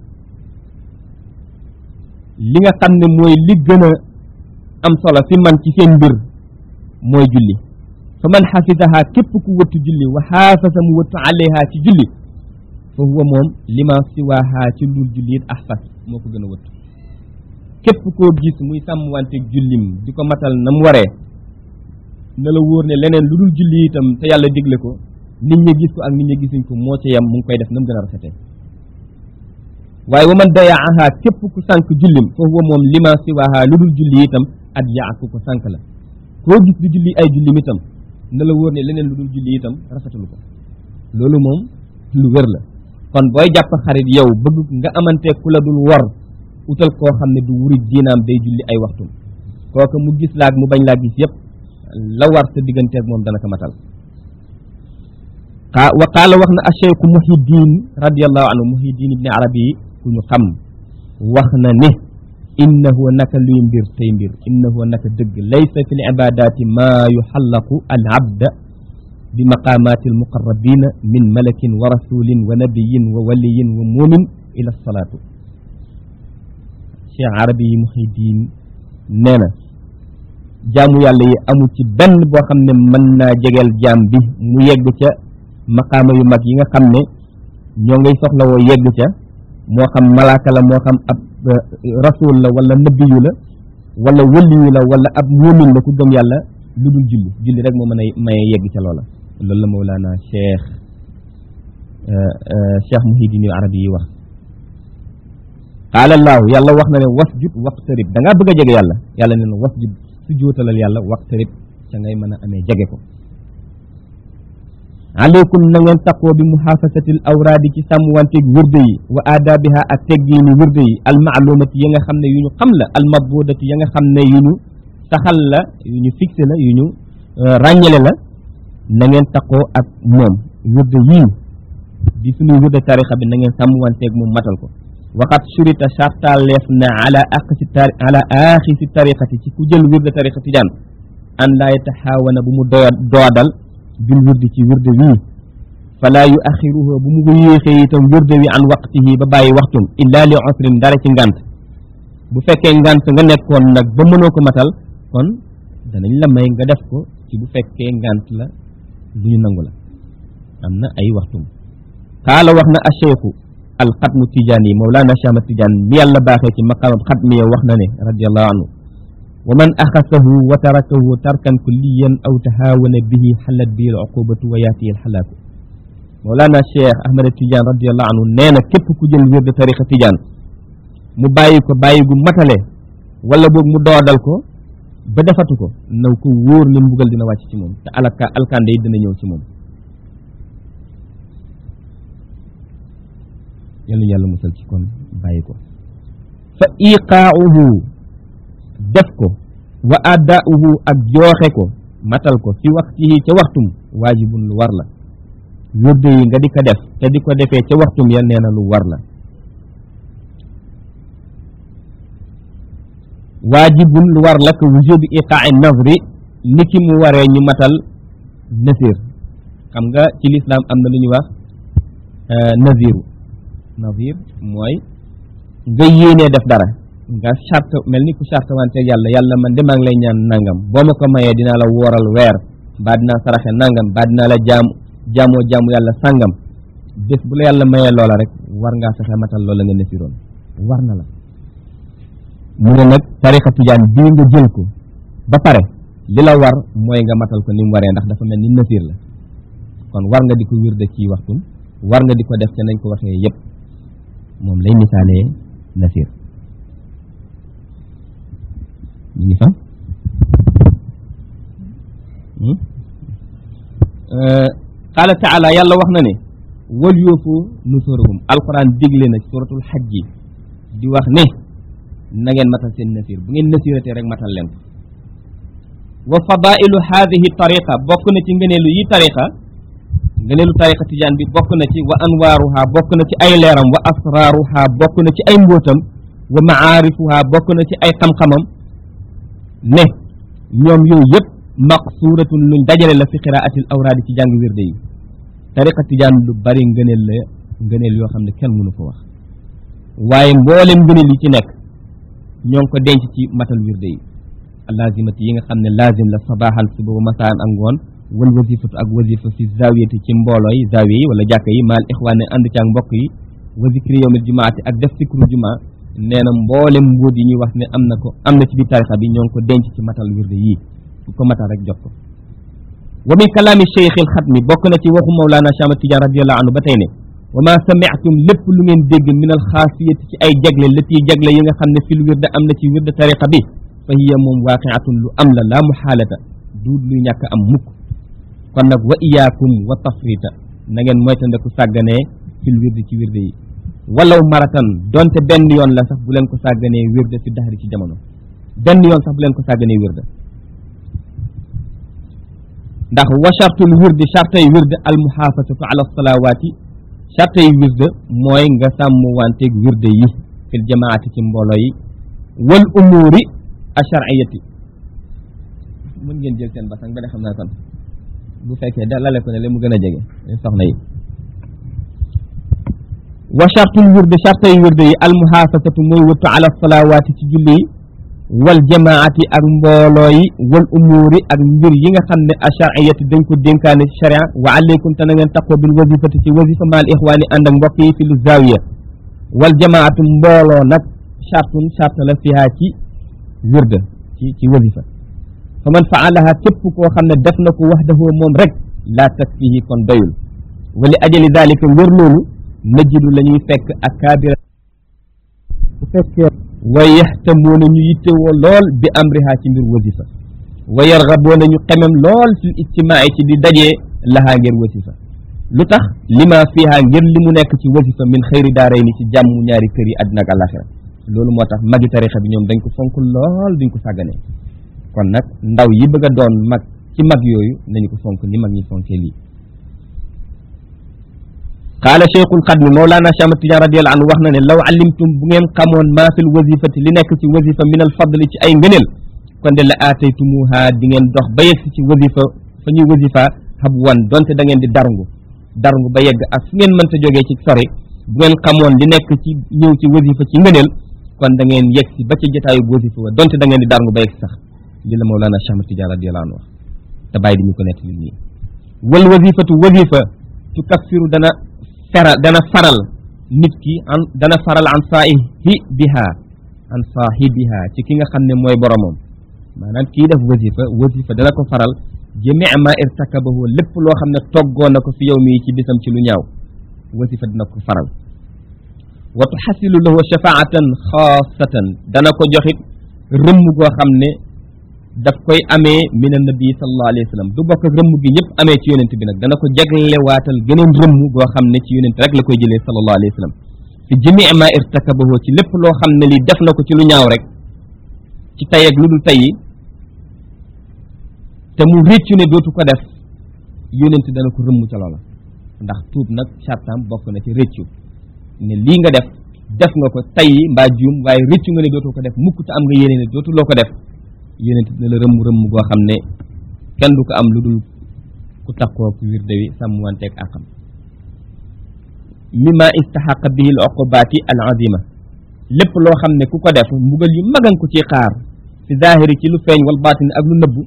li nga xam ne mooy li gën a am solo fi man ci seen mbir mooy julli fa man xafisaha képp ku wëttu julli wa xaafasa mu wëttu alayha ci julli fa huwa moom lima siwaaha ci lul julli it ahfas moo ko gën a wëttu képp koo gis muy sàmmwanteeg jullim di ko matal na mu waree na la wóor ne leneen lu dul julli itam te yàlla digle ko nit ñi gis ko ak nit ñi gisuñ ko moo ci yem mu ngi koy def na mu gën a rafetee waaye wa man dayaaha képp ku sànq jullim fa huwa moom lima siwaaha lu dul julli itam at yaa ku ko sànq la koo gis di julli ay jullim itam na la wóor ne leneen lu dul julli itam rafetalu ko loolu moom lu wér la kon booy jàpp xarit yow bëgg nga amante ku la dul wor utal koo xam ne du wuri diinaam day julli ay waxtum kooku mu gis laag mu bañ laa gis yépp la war sa digganteeg moom dana ko matal wa qaala wax na acheikhu muhiddin radiallahu anhu muhiddin ibni arabi ku ñu xam wax na ne innahu naka luy mbir tey mbir innahu naka dëgg laysa fi l ibadati maa yuxallaqu al abda bi maqamati al muqarrabina min malakin wa rasulin wa nabiyin wa waliyin wa muumin ila salaatu cheikh arabi yi muhiddin nee na jaamu yàlla yi amul ci benn boo xam ne mën naa jegeel jaam bi mu yegg ca maqaama yu mag yi nga xam ne ñoo ngay soxla woo yegg ca moo xam malaaka la moo xam ab rasul la wala nabiyu la wala waliyu la wala ab muumin la ku gëm yàlla lu dul julli julli rek moo mën a maye yegg ca loola loolu la mawlaana cheikh cheikh muhiddin al arabi yi wax qaala allaahu yàlla wax na ne wasjud waqtarib da ngaa bëgg a jege yàlla yàlla ne na wasjud su jootalal yàlla waqtarib ca ngay mën a amee jege ko aleykum na ngeen taqoo bi muhaafasatil awraadi ci sàmmwanteeg wirde yi wa aadaabiha ak teggiini wirde yi almaalumati ya nga xam ne yu ñu xam la almabudati ya nga xam ne yu ñu saxal la yu ñu fixé la yu ñu ràññale la na ngeen taqoo ak moom wirde yii di suñuy wirde tarixa bi na ngeen sàmmwanteeg moom matal ko waxat surita sartaleef na ala aqsi tari ala aaxisi tariqati ci ku jël wirde tariqa tijaan an laa yataxaawana bu mu doya doodal bil wirdi ci wirde wii falaa yu axiruhu bu mu ko yéexee itam wirde wi an waqtihi ba bàyyi waxtum illa li usrin dara ci ngant bu fekkee ngant nga nekkoon nag ba mënoo ko matal kon danañ la may nga def ko ci bu fekkee ngant la lu ñu nangu la am na ay waxtum kaala wax na acheikhu alxatmu tijaan yi mawlaana chama tijaan mi yàlla baaxee ci maqaamam xatmi ya wax na ne radiallahu anhu wa man axasahu wa tarakahu tarkan kulliyan aw tahaawana bihi xalat bihi al uqubatu wa yaatihi al xalaaku mawlaana cheikh ahmad tijaan radiallahu anhu nee na képp ku jël wér de tariqa tijaan mu bàyyi ko bàyyi gu matale wala boog mu doodal ko ba defatu ko naw ko wóor ne mbugal dina wàcc ci moom te alaka alkande yi dina ñëw ci moom yàlla yàlla musal ci kon bàyyi ko fa iqaauhu def ko wa addaauhu ak jooxe ko matal ko fi waxtihi ca waxtum waajibun lu war la wirde yi nga di ko def te di ko defee ca waxtum ya nee na lu war la waajibun lu war la ko wujubi iqaai nazri ni ki mu waree ñu matal nasir xam nga ci lislaam am na lu ñuy wax naziru nazir mooy nga yéenee def dara nga charte mel ni ku charte wante yàlla yàlla man de maa ngi lay ñaan nangam boo ma ko mayee dinaa la wooral weer mbaa dinaa saraxe nangam mbaa dinaa la jaam jaamoo jaamu yàlla sàngam bés bu la yàlla mayee loola rek war ngaa fexe matal loola nga nesiroon war na la mu ne nag tarixa tijaan bii nga jël ko ba pare li la war mooy nga matal ko ni mu waree ndax dafa mel ni nasir la kon war nga di ko wirde ci waxtum war nga di ko def te nañ ko waxee yépp moom lay misaalee nasir ñu ngi fa qaala taala yàlla wax na ne wal yoofu nusurahum alquran digle na suratul xajji di wax ne na ngeen matal seen nasir bu ngeen nasiratee rek matal leen ko wa fadailu haadihi tariqa bokk na ci ngëneelu yi tariqa ngëneelu tariqa tijaan bi bokk na ci wa anwaaruha bokk na ci ay leeram wa asraaruha bokk na ci ay mbóotam wa maarifuha bokk na ci ay xam-xamam ne ñoom yooyu yëpp maqsuuratun luñ dajale la fi qiraatil awraadi ci jàng wirde yi tariqa tijaan lu bari ngëneel la ngëneel yoo xam ne kenn mënu ko wax waaye mboolem ngëneel yi ci nekk ñoo ngi ko denc ci matal wirde yi lazimati yi nga xam ne lazim la sabaaxan suba wa masaan ak ngoon wal wasifatu ak wasifa fi zawiyati ci mbooloo yi zawiya yi wala jàkka yi maal ixwaane ànd ci ak mbokk yi wa zikri yawmil jumaati ak def sikru jumaa nee na mboolem mbóot yi ñuy wax ne am na ko am na ci biir tarixa bi ñoo ngi ko denc ci matal wirde yii ku ko matal rek jot ko wa min kalaami cheikh il xatmi bokk na ci waxu mawlaana Chama Tidiane radiallahu anhu ba tey ne wa ma samiatum lépp lu ngeen dégg min al xaasiyati ci ay jagle lati jagle yi nga xam ne fil wirde am na ci wirde tariqa bi fa hiya moom waaqiatun lu am la laa muxaalata duut luy ñàkk am mukk kon nag wa iyaakum wa tafrita na ngeen moytandeku sàgganee fil wirde ci wirde yi walaw maratan donte benn yoon la sax bu leen ko sàgganee wirde fi daxari ci jamono benn yoon sax bu leen ko sàgganee wirde ndax wa chartul wirdi chartay wirde al muhaafasatu ala salawaati charte yi wirde mooy nga sàmm wanteeg wirde yi fil jamaati ci mbooloo yi wal umuuri ashariyati mën ngeen jël seen basang ba ne xam naa kon bu fekkee da lale ko ne le mu gën a jege soxna yi wa chartul wirde charte yi wirde yi almuhaafasatu mooy wëttu ala salawaati ci julli yi wal jamaati ak mbooloo yi wal umuuri ak mbir yi nga xam ne ashariyati dañ ko dénkaane sharia wa aleykum te na ngeen taqoo bil wasifati ci wasifa maal ixwaani ànd ak mbokk yi fi lu zaawiya wal jamaatu mbooloo nag chartun charte la fiha ci wirde ci ci wasifa fa man faalaha képp koo xam ne def na ko waxdahu moom rek laa takfihi kon doyul wa li ajali dalika ngir loolu najidu la ñuy fekk ak kaabira bu fekkee wa yaxtamuuna ñu yittewoo lool bi amriha ci mbir wasifa wa yargaboona ñu xemem lool fil ijtimaai ci di dajee lahaa ngir wasifa lu tax lima fiha ngir li mu nekk ci wasifa min xëyri daaray ni ci jàmm ñaari kër yi àddina ak àlaxira loolu moo tax magi tarixa bi ñoom dañ ko fonk lool duñ ko sàgganee kon nag ndaw yi bëgg a doon mag ci mag yooyu nañu ko fonk ni mag ñi fonkee lii qaala cheikhul xadmi mawlaana Cheikh Ahmad Tidiane radiyallahu anhu wax na ne law alimtum bu ngeen xamoon maa fil wasifati li nekk ci wasifa min al fadli ci ay ngëneel kon de la aataytumuha di ngeen dox ba yegg ci wasifa fa ñuy wasifa xab wan donte da ngeen di darngu darngu ba yegg ak fu ngeen mënta jógee ci sori bu ngeen xamoon li nekk ci ñëw ci wasifa ci ngëneel kon da ngeen yegg si ba ca jotaayu wasifa wa donte da ngeen di darngu ba yegg sax li la mawlaana Cheikh Ahmad Tidiane radiyallahu anhu wax te bàyyi di ñu ko nettali nii wal wasifatu wasifa tukaffiru dana feral dana faral nit ki an dana faral an saahibi biha an saahibiha ci ki nga xam ne mooy boromam maanaam kii def wasifa wasifa dana ko faral jami ma irtakabahu lépp loo xam ne toggoo na ko fi yow mii ci bisam ci lu ñaaw wasifa dina ko faral wa tuxasilu lahu shafaatan xaasatan dana ko joxit rëmm goo xam ne daf koy amee min annabi sallallahu alayhi wa sallam du bokk ak rëmm gi ñëpp amee ci yonent bi nag dana ko jaglewaatal geneen rëmm goo xam ne ci yonent rek la koy jëlee sallallahu alayhi wa sallam fi jami ma irtakabahu ci lépp loo xam ne lii def na ko ci lu ñaaw rek ci tay ak lu dul tay yi te mu réccu ne dootu ko def yonent dana ko rëmm ca loola ndax tuub nag sartam bokk na ci réccu ne lii nga def def nga ko tay yi mbaa juum waaye réccu nga ne dootoo ko def mukk te am nga yéene ne dootu loo ko def yonent dina la rëmm rëmm goo xam ne kenn du ko am lu dul ku takkoo ku wirde wi sàmmwanteeg àqam mimma istaxaqa bihi al uqubaati al azima lépp loo xam ne ku ko def mbugal yu magan ko ci xaar fi zahiri ci lu feeñ wal baatini ak lu nëbbu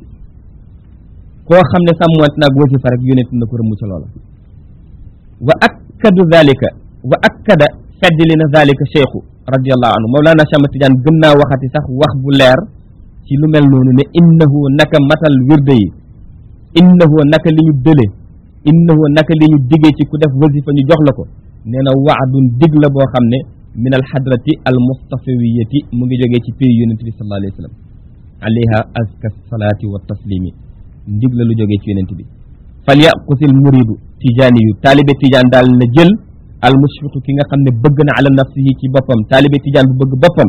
koo xam ne sàmmwante naag wasifa rek yonent na ko rëmm ca loola wa akkadu zalika wa akkada feddli na zalika cheikhu radiallahu anhu mawlaana Cheikh Ahmad Tidiane gën naa waxati sax wax bu leer ci lu mel noonu ne innahu naka matal wirde yi innahu naka li ñu dële innahu naka li ñu digee ci ku def wasifa ñu jox la ko nee na waadun dig la boo xam ne min al xadrati al mustafawiyati mu ngi jógee ci pays yonente bi sallallahu alayhi wa sallam alayha azka salaati wa taslimi ndig la lu jógee ci yonente bi fal yaqusil muridu tijaani yu taalibe tijaan daal na jël al mushfiqu ki nga xam ne bëgg na ala nafsihi ci boppam taalibe tijaan bu bëgg boppam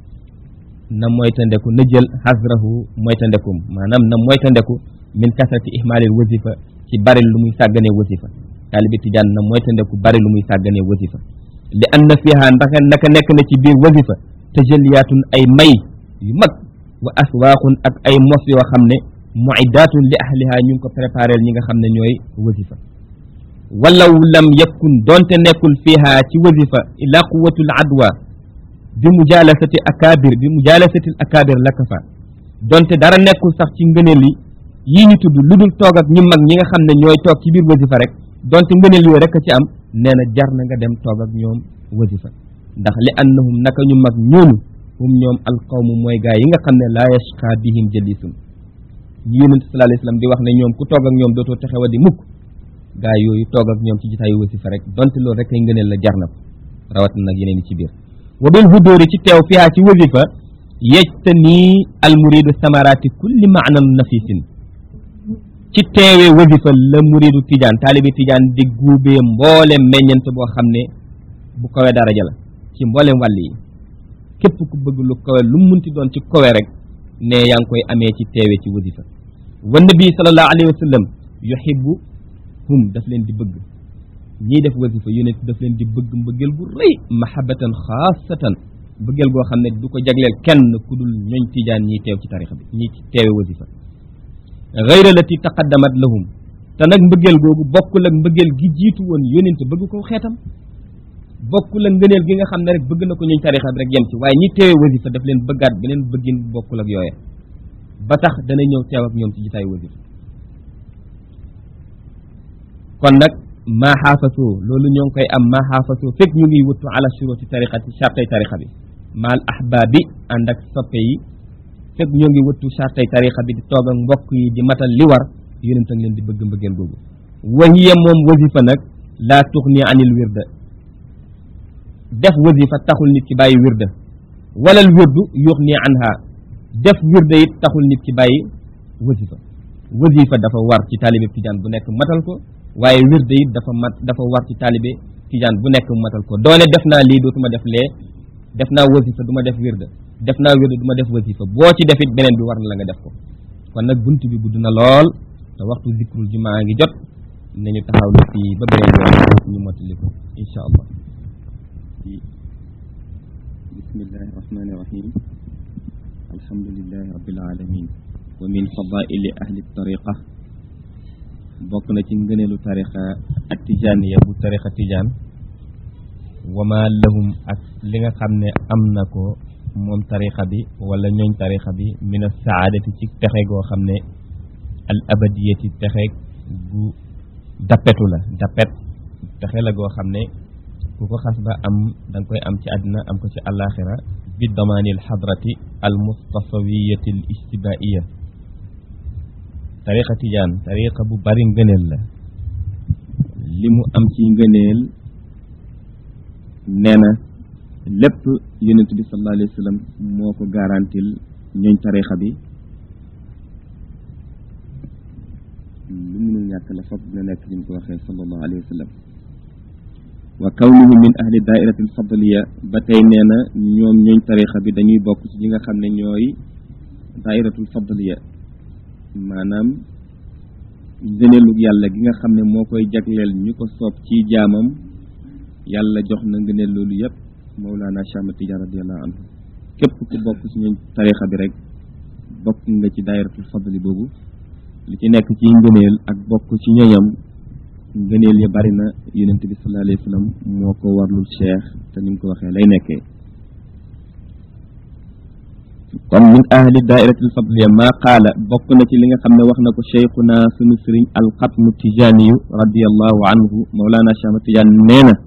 na moytandeku na jël xasrahu moytandekum maanaam na moytandeku min kasrati ihmaalil wasifa ci bari lu muy sàgganee wasifa taalibi tijaan na moytandeku bari lu muy sàgganee wasifa li anna fiha ndax naka nekk na ci biir wasifa tajalliyaatun ay may yu mag wa aswaaqun ak ay mos yoo xam ne muiddatun li ahliha ñu ngi ko préparel ñi nga xam ne ñooy wasifa walaw lam yakun doonte nekkul fiha ci wasifa ila quwatul adwa bi mujalasati akabir bi mujalasati akabir laka fa donte dara nekkul sax ci ngëneel yi yii ñu tudd lu dul toog ak ñi mag ñi nga xam ne ñooy toog ci biir wasifa rek donte ngëneel yooyu rek a ci am nee na jar na nga dem toog ak ñoom wasifa ndax li annahum naka ñu mag ñooñu hum ñoom alqawmu mooy gaa yi nga xam ne laa yashqa bihim jalisun ñu yonent sallallahu alayhi wasallam di wax ne ñoom ku toog ak ñoom dootoo texe wa di mukk gaa yooyu toog ak ñoom ci jotaayu wasifa rek donte loolu rek ay ngëneel la jar na ko rawat na nag yeneen yi ci biir wa bil hudóori ci teew fiha ci wasifa yejtani almuridu samarati kulli maanan nafisin ci teewee wasifa la muridu tijaan taalibi tijaan di guubee mboolem meññent boo xam ne bu kawe daraja la ci mboolem wàll yi képp ku bëgg lu kawe lu munti doon ci kawe rek ne yaa ngi koy amee ci teewee ci wasifa wa nabi sallallahu alayhi wa sallam yuhibbu hum daf leen di bëgg ñiy def wasifa yonent daf leen di bëgg mbëggeel gu rëy mahabatan xaasatan mbëggeel goo xam ne du ko jagleel kenn ku dul ñooñ tijaan ñiy teew ci tarixa bi ñi teewe wasifa gayra lati taqaddamat lahum te nag mbëggeel googu bokkul ak mbëggeel gi jiitu woon yonent bëgg ko xeetam bokkul ak ngëneel gi nga xam ne rek bëgg na ko ñuñ tarixa bi rek yem ci waaye ñi teewe wasifa daf leen bëggaat beneen bëggin bokkul ak yooya ba tax dana ñëw teew ak ñoom ci jitaayu wasifa kon nag maa xaafasoo loolu ñoo ngi koy am maa xaafasoo fekk ñu ngi wuttu ala shuruti tariqati chartay tariqa bi maal ahbaabi ànd ak soppe yi fekk ñoo ngi wuttu chartay tariqa bi di toog ak mbokk yi di matal li war yonent a ngi leen di bëgg mbëggeel googu wahiya moom wasifa nag laa tuxni anil wirda def wasifa taxul nit ki bàyyi wirda walal wirdu yuxni anha def wirda it taxul nit ki bàyyi wasifa wasifa dafa war ci taalibe tijaan bu nekk matal ko waaye wirde it dafa mat dafa war ci taalibe tijaan bu nekk mu matal ko doone def naa lii dootuma def lee def naa wasifa du ma def wirde def naa wirde du ma def wasifa boo ci defit beneen bi war na la nga def ko kon nag bunt bi gudd na lool te waxtu zikrul jumaa ngi jot nañu taxaw lu fii ba beneen yoon ñu mottali ko insha allah bismillahi rahmani rahim alhamdulillahi rabbil alamin wa min fadaili ahli tariqa bokk na ci ngëneelu tarixa ak tijaaniya bu tarixa tijaan wama lahum ak li nga xam ne am na ko moom tarixa bi wala ñooñ tarixa bi min a saadati ci texe goo xam ne al abadiyati texe gu dappetu la dappet texe la goo xam ne ku ko xas ba am da nga koy am ci àddina am ko ci alaxira bi damaanil xadrati al mustafawiyati al istibaiya tariqa tijaan tariqa bu bari ngëneel la li mu am ci ngëneel nee na lépp yonent bi sallallahu alayhi wa sallam moo ko garantil ñooñ tariqa bi lu mënul ñàkk la foog dina nekk liñ ko waxee sallallahu alayhi wa sallam wa kawnuhu min ahli daairati alfadliya ba tey nee na ñoom ñooñ tariqa bi dañuy bokk ci ñi nga xam ne ñooy daairatul fadliya maanaam ngëneelu yàlla gi nga xam ne moo koy jagleel ñu ko soob ci jaamam yàlla jox na ngëneel loolu yëpp Mawlana Cheikh Ahmad Tidiane radiallahu anhu képp ku bokk ci ñooñ tarixa bi rek bokk nga ci daayiratul fadli boobu li ci nekk ci ngëneel ak bokk ci ñoñam ngëneel ya bari na yonent bi sallallahu alayhi wa sallam moo ko warlul cheikh te ni mu ko waxee lay nekkee kon min ahli daairatil fadliya maa qaala bokk na ci li nga xam ne wax na ko cheikhuna sunu sëriñ alxatmu tijaaniyu radiallahu anhu mawlana cheikh ahmad tijaan nee na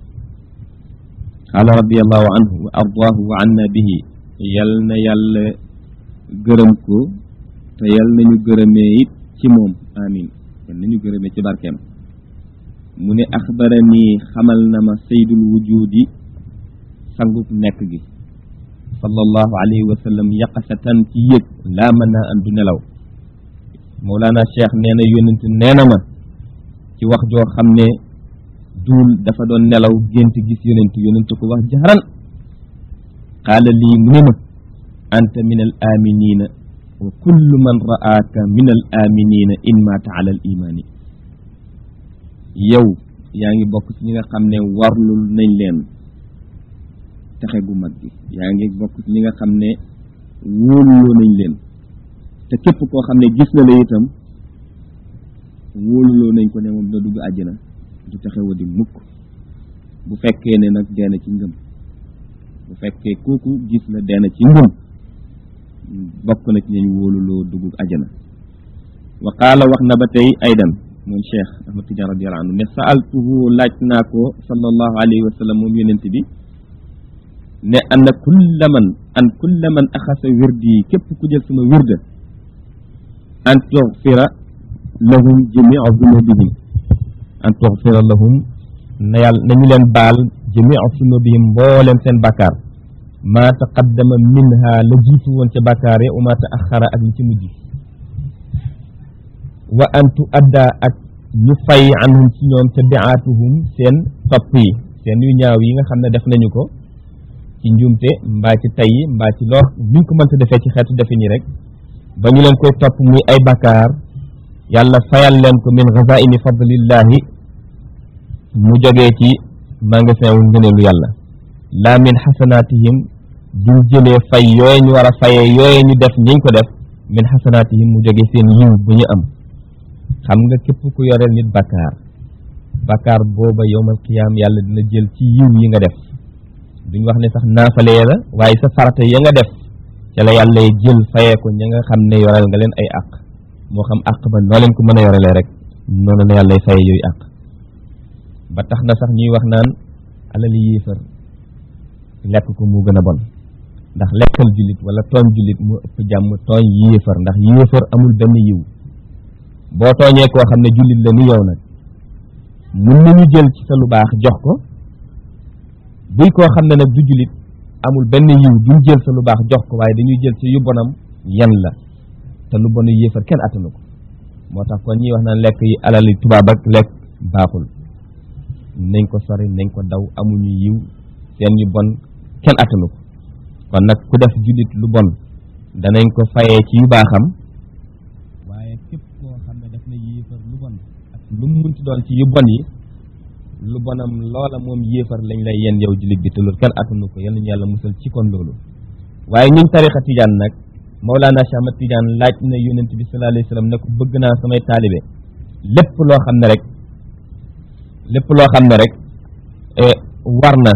qaala radiallahu anhu wa ardaahu wa anna bihi yal na yàlla gërëm ko te yal nañu gërëmee it ci moom amin yal nañu gërëmee ci barkeem mu ne axbarani xamal na ma saydul wujudi sangub nekk gi sallallahu alayhi wa sallam yaqasatan ci yëg laa mën naa an du nelaw Mawlana Cheikh nee na yónent nee na ma ci wax joo xam ne duul dafa doon nelaw gént gis yónent yónent ko wax jaxaran qaala lii mu ne ma anta min al aminina wa kullu man ra'aaka min al aminina in maata ala al imaani yow yaa ngi bokk ci ñi nga xam ne warlul nañ leen texe gu mag gi yaa ngi bokk ci ñi nga xam ne wóoluloo nañ leen te képp koo xam ne gis na la itam wóoluloo nañ ko ne moom dina dugg àjjana du texe wa di mukk bu fekkee ne nag deena ci ngëm bu fekkee kooku gis la deena ci ngëm bokk na ci ñañ wóoluloo dugg àjjana wa qaala wax na ba tey aydan moom cheikh ahmad tidiane radiallahu anhu ne saaltuhu laaj naa ko sallallahu alayhi wa sallam moom yonent bi ne anna kulla man an kulla man axasa wirdi képp ku jël sama wirda an tuxfira lahum jamia zunubihim an tuxfira lahum na yàlla nañu leen baal jamia zunubihim mbooleem seen bàkkaar maa taqaddama minha la jiitu woon ca bàkkaar ya wa maa taaxara ak li ci mujj wa an tu adda ak ñu fay anhum ci ñoom ca biaatuhum seen topp yi seen yu ñaaw yi nga xam ne def nañu ko ci njuumte mbaa ci tay mbaa ci lor luñ ko mënta defee ci xeetu defe nii rek ba ñu leen koy topp muy ay bakkaar yàlla fayal leen ko min xazaini fadlillahi mu jógee ci magasin wu ngëneelu yàlla laa min xasanaatihim duñ jëlee fay yooye ñu war a fayee yooye ñu def ñiñ ko def min xasanaatihim mu jógee seen yiw bu ñu am xam nga képp ku yoreel nit bakkaar bakkaar booba yowmal qiyaam yàlla dina jël ci yiw yi nga def duñ wax ne sax naafale la waaye sa farata ya nga def ca la yàlla jël fayee ko ña nga xam ne yoreel nga leen ay àq moo xam àq ba noo leen ko mën a yorelee rek noonu la yàlla fayee yooyu àq ba tax na sax ñuy wax naan alali yéefar lekk ko moo gën a bon ndax lekkal jullit wala tooñ jullit moo ëpp jàmm tooñ yéefar ndax yéefar amul benn yiw boo tooñee koo xam ne jullit la ni yow nag mun nañu jël ci sa lu baax jox ko buy koo xam ne nag du jullit amul benn yiw duñ jël sa lu baax jox ko waaye dañuy jël ci yu bonam yan la te lu bonu yéefar kenn attanu ko moo tax kon ñuy wax naan lekk yi alali tubaab ak lekk baaxul nañ ko sori nañ ko daw amuñu yiw seen yu bon kenn attanu ko kon nag ku def jullit lu bon danañ ko fayee ci yu baaxam waaye képp koo xam ne daf na yéefar lu bon ak lu mu munti doon ci yu bon yi lu bonam loola moom yéefar lañ lay yen yow jullit bi te loolu kenn attanu ko yal nañu yàlla musal ci kon loolu waaye ñun tarixa tijaan nag Mawlana Cheikh Ahmad Tijaan laaj na yonent bi sallallahu alayhi wa sallam ne ko bëgg naa samay taalibe lépp loo xam ne rek lépp loo xam ne rek war na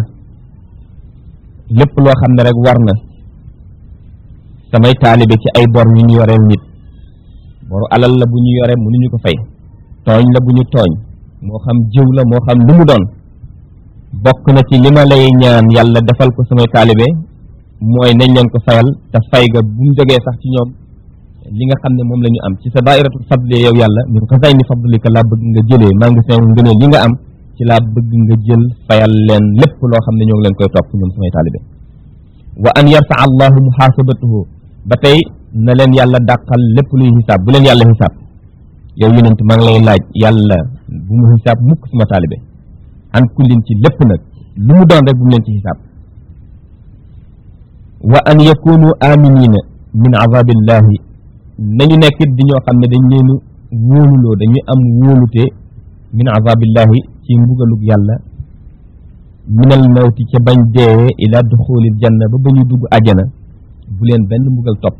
lépp loo xam ne rek war na samay taalibe ci ay bor yu ñu yoreel nit boru alal la bu ñu yore mënuñu ko fay tooñ la bu ñu tooñ moo xam jiw la moo xam lu mu doon bokk na ci li ma lay ñaan yàlla defal ko samay taalibe mooy nañ leen ko fayal te fay ga bu mu jógee sax ci ñoom li nga xam ne moom la ñu am ci sa dairatul fadli yow yàlla min ko say ni fadlika laa bëgg nga jëlee maa ngi seen ngëneel yi nga am ci laa bëgg nga jël fayal leen lépp loo xam ne ñoo ngi leen koy topp ñoom samay taalibe wa an yarfa allahu muhaasabatuhu ba tey na leen yàlla dàqal lépp luy xisaab bu leen yàlla xisaab yow yonent maa ngi lay laaj yàlla bu mu xisaab mukk sama taalibe an kullin ci lépp nag lu mu doon rek bu mu leen ci xisaab wa an yakunu aminina min azabillahi nañu nekkit di ñoo xam ne dañ leen wóoluloo dañuy am wóolute min azabillahi ci mbugalug yàlla minal mawti ca bañ deewee ila duxulil janna ba ba ñu dugg àjjana bu leen benn mbugal topp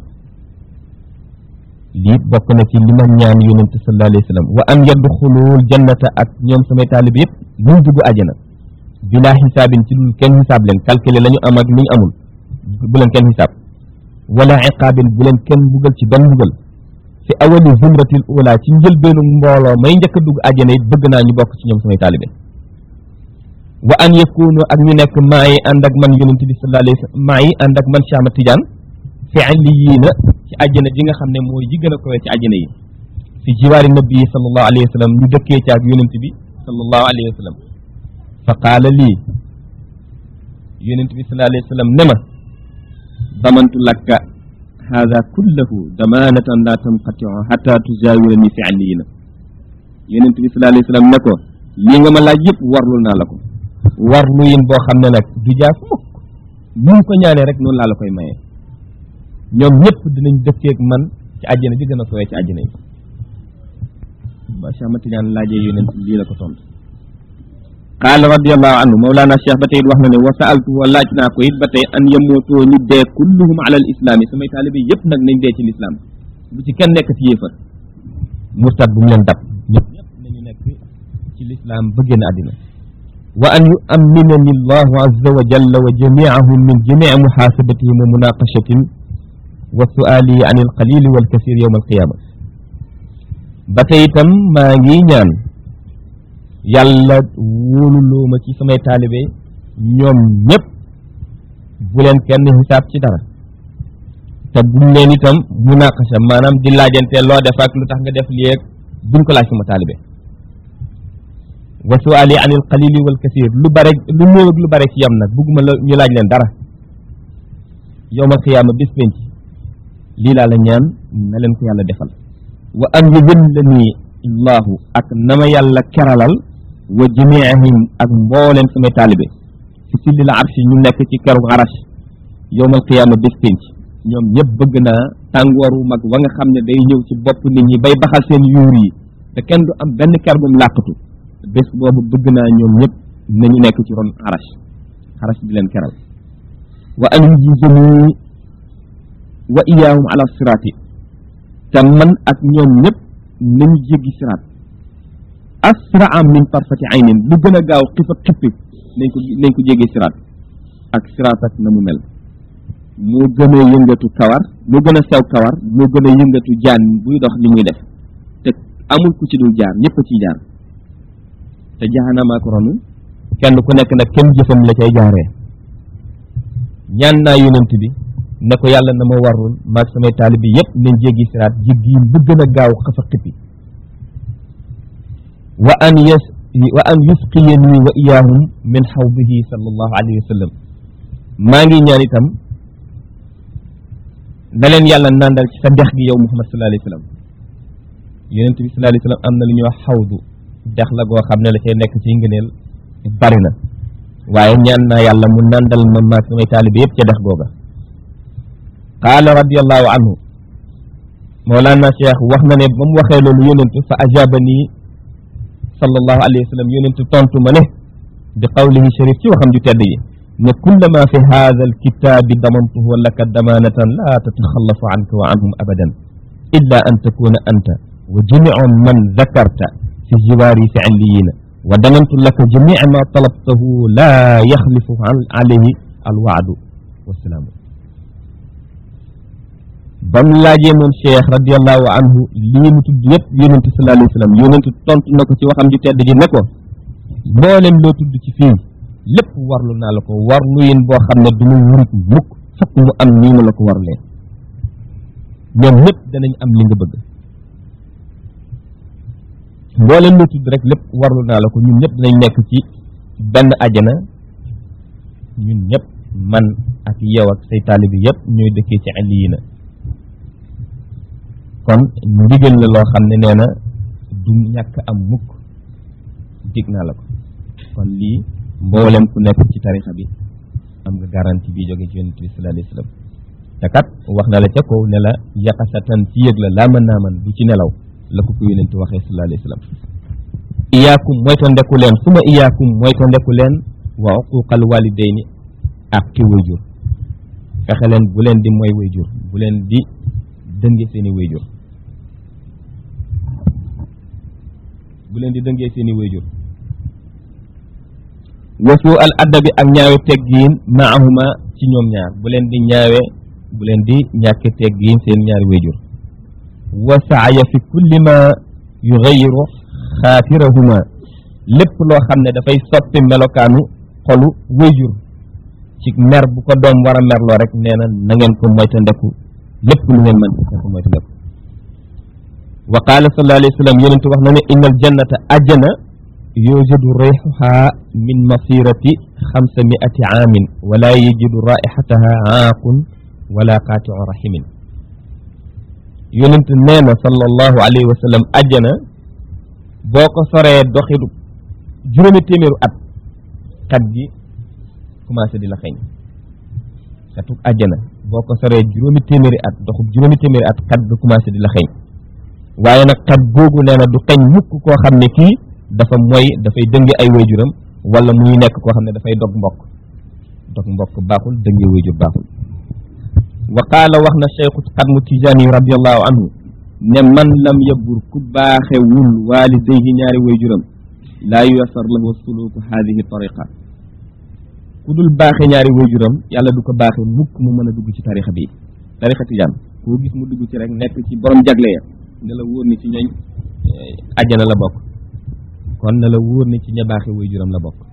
lii bokk na ci li ma ñaan yonente sallallahu alayhi wa sallam wa an yadxulul jannata ak ñoom samay taalib yëpp buñ dugg àjjana bilaa xisaabin ci dul kenn xisaab leen calculer la ñu am ak li ñu amul bu leen kenn xisaab wala iqaabin bu leen kenn mbugal ci benn mbugal fi awali zumratil ula ci njëlbeenu mbooloo may njëkk a dugg àjjana it bëgg naa ñu bokk ci ñoom samay taalibe wa an yakunu ak ñu nekk maa yi ànd ak man yonent bi sallallahu alayhi wa sallam maa yi ànd ak man Cheikh Ahmad Tidiane fi alliyiina ci àjjana ji nga xam ne mooy yi gën a kowe ci àjjana yi fi jiwaari nabi sallallahu alayhi wa sallam ñu dëkkee ci ak yonent bi sallallahu alayhi wa sallam fa qaala lii yonent bi sallallahu alayhi wa sallam ne ma damantu lakka hada kullahu damanatan la tanqatiu hatta tujawirani fi alliyiina yonent bi sallallahu alayhi wa sallam ne ko lii nga ma laaj yëpp warlul naa la ko warlu yin boo xam ne nag du jaas mukk nu mu ko ñaanee rek noonu laa la koy mayee ñoom ñëpp dinañ dëkkeeg man ci àjjana ji gën a sowee ci àjjana yi ba Cheikh Ahmad Tidiane laajee yonent lii la ko tontu qaala radiallahu anhu mawlaana cheikh ba tey it wax na ne wa saaltu wa laaj naa ko it ba tey an yamootoo ñu dee kulluhum ala al islaami samay taalibe yëpp nag nañ dee ci lislaam bu ci kenn nekk ci yéefar murtad bu mu leen dab ñëpp ñëpp nañu nekk ci lislaam ba génn àddina wa an yuamminani allahu azza wa jalla wa jamiahum min jamii muxaasabatihim wa munaqashatin wa suali an alqalili walkasir yowma alqiyama ba tey itam maa ngi ñaan yàlla wóoluloo ma ci samay taalibe ñoom ñëpp bu leen kenn xisaab ci dara te buñ leen itam munaqasha maanaam di laajante loo def ak lu tax nga def lii ak buñ ko laaj sama taalibe wa suali an il qalili wal kasir lu bare lu néew ak lu bare ci yam nag bugguma la ñu laaj leen dara yowmal xiyaama bis penc lii laa la ñaan na leen ko yàlla defal wa an yudillani allahu ak nama yàlla keralal wa jamiihim ak mbooleem samay taalibe fi sillil arshi ñu nekk ci keru arash yowmal qiyaama bés pénc ñoom ñëpp bëgg naa tàngooru mag wa nga xam ne day ñëw ci bopp nit ñi bay baxal seen yuur yi te kenn du am benn ker bum làqatu bés boobu bëgg naa ñoom ñëpp nañu nekk ci ron arash arash di leen keral wa an yujizani wa iyaahum ala siraati te man ak ñoom ñëpp nañu jéggi siraat asraa min tarfati aynin lu gën a gaaw xif ak xippi nañ ko nañ ko jéggi siraat ak siraat ak na mu mel moo gën a yëngatu kawar moo gën a sew kawar moo gën a yëngatu jaan buy dox li muy def te amul ku ci dul jaar ñëpp a ciy jaar te jahanama ko ronu kenn ku nekk nag kenn jëfam la cay jaaree ñaan naa yonent bi ne ko yàlla na ma warul maag samay taalibi yëpp nañ jéggi siraat jéggi bu gën a gaaw xafa xippi wa an yas wa an yusqiyani wa iyaahum min xawdihi sallallahu alayhi wa sallam maa ngi ñaan itam na leen yàlla nandal ci sa dex gi yow muhammad sallallahu alayhi wa sallam yonent bi sallallahu alayhi wa sallam am na lu ñuy wax xawdu dex la goo xam ne la cay nekk ci ngëneel bari na waaye ñaan naa yàlla mu nandal ma maag samay taalibi yëpp ca dex googa qaala radiallahu anhu moolaana cheikh wax na ne ba mu waxee loolu yonentu fa ajaba nii sallallahu alayhi wa sallam yonentu tontu ma ne bi qawlihi sharif ci waxam ju tedd yi ne kullama fi hada alkitabi damantuhu laka damanatan la tataxallafu anka wa anhum abadan illa an takuna anta wa jamiu man dakarta fi jiwaari fi alliyina wa damantu laka jamia ma talabtahu la yaxlifu alayhi alwaadu wasalaamu ba mu laajee moom cheikh radiallahu anhu lii mu tudd yëpp yonentu sallallahu alayhi wa sallam yonentu tontu na ko ci waxam ju tedd ji ne ko mboolem loo tudd ci fii lépp warlu naa la ko warlu yin boo xam ne du mu wurit mukk fokk mu am nii ma la ko warlee ñoom ñëpp danañ am li nga bëgg mboolem loo tudd rek lépp warlu naa la ko ñun ñëpp danañ nekk ci benn ajana ñun ñëpp man ak yow ak say taalibi yëpp ñooy dëkkee ci aliyina kon ndigal la loo xam ne nee na du ñàkk am mukk dig naa la ko kon lii mboolem ku nekk ci tarixa bi am nga garantie bi jóge ci yonent bi sallallahu alayhi wasallam te kat wax na la ca kaw ne la yaqasatan ci yëg la laa mën naa man du ci nelaw la ko ko yonent waxee sallallahu alayhi wasallam iyaakum moyta ndeku leen suma iyaakum moyta ndeku leen wa uquqal walidayni ak ki wayjur fexe leen bu leen di mooy wayjur bu leen di dënge seeni wayjur bu leen di dëngee seeni wayjur wasu al addabi ak ñaawe teggiin maahuma ci ñoom ñaar bu leen di ñaawe bu leen di ñàkke teggiin seen ñaari wayjur wa saaya fi kulli ma yugayiru xaatirahuma lépp loo xam ne dafay soppi melokaanu xolu wayjur ci mer bu ko doom war a merloo rek nee na na ngeen ko moyta ndeku lépp lu ngeen mën na ko moyta ndeku wa qaala sallallahu alayhi wa sallam yonentu wax na ne inna al jannata ajjana yujadu rayxuha min masirati xamsa miati aamin wala yajidu raixataha aaqun wala qaatiu rahimin yonent nee na sallallahu alayhi wa sallam ajjana boo ko soree doxidu juróomi téeméeru at xat gi commencé di la xeeñ xetuk ajjana boo ko soree juróomi téeméeri at doxub juróomi téeméeri at xat ga commencé di la xeeñ waaye nag xat googu nee na du xeeñ mukk koo xam ne kii dafa mooy dafay dënge ay wayjuram wala muy nekk koo xam ne dafay dog mbokk dog mbokk baaxul dënge wayjur baaxul wa qaala wax na cheikhu xadmu tijaani radiallahu anhu ne man lam yabur ku baaxewul waalidayhi ñaari wayjuram laa yuyasar lahu suluku hadihi tariqa ku dul baaxe ñaari wayjuram yàlla du ko baaxe mukk mu mën a dugg ci tarixa bi tarixa tijaan koo gis mu dugg ci rek nekk ci borom jagle ya ne la wóor ni ci ñooñ ajjana la bokk kon na la wóor ni ci ña baaxe wayjuram la bokk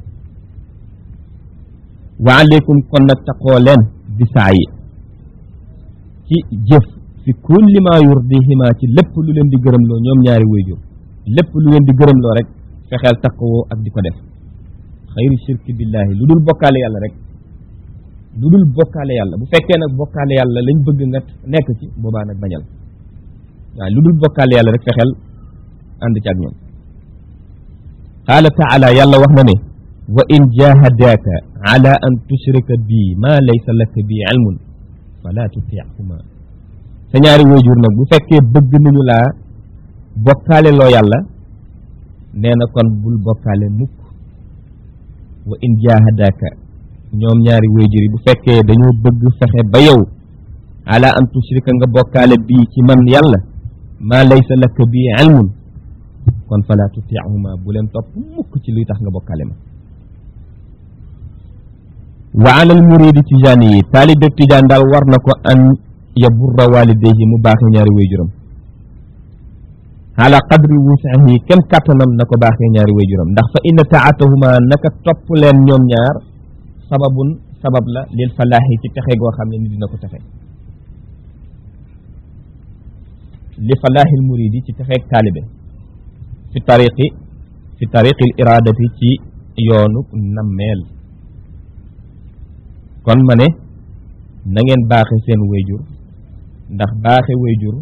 wa aleykum kon nag taqoo leen bi saa yi ci jëf fi kulli ma yurdihima ci lépp lu leen di gërëmloo ñoom ñaari wayjur lépp lu leen di gërëmloo rek fexeel taqoo ak di ko def xayru shirki billahi lu dul bokkaale yàlla rek lu dul bokkaale yàlla bu fekkee nag bokkaale yàlla lañ bëgg nga nekk ci boobaa nag bañal waaye lu dul bokkaale yàlla rek fexeel ànd ci ak ñoom qaala taala yàlla wax na ne wa in jahadaaka ala an tushrika bi ma laysa laka bi ilmun fala tutixuma sa ñaari wayjur nag bu fekkee bëgg nañu laa bokkaale loo yàlla nee na kon bul bokkaale mukk wa in jahadaka ñoom ñaari wayjur yi bu fekkee dañoo bëgg fexe ba yow ala an tushrika nga bokkaale bii ci man yàlla maa laysa laka bii ilmun kon fala tutiihuma bu leen topp mukk ci luy tax nga bokkaale ma wa ala al muridi tijaani yi taalibe tijaan daal war na ko an yaburra walidayhi mu baaxee ñaari wayjuram ala qadri wusahi kem kàttanam na ko baaxee ñaari wayjuram ndax fa inna taatahuma naka topp leen ñoom ñaar sababun sabab la lil falaaxi ci texe goo xam ne ni dina ko texe li falaaxil muridi ci texeeg taalibe fi tariqi fi tariqil iradati ci yoonu nammeel kon ma ne na ngeen baaxe seen wayjur ndax baaxe wayjur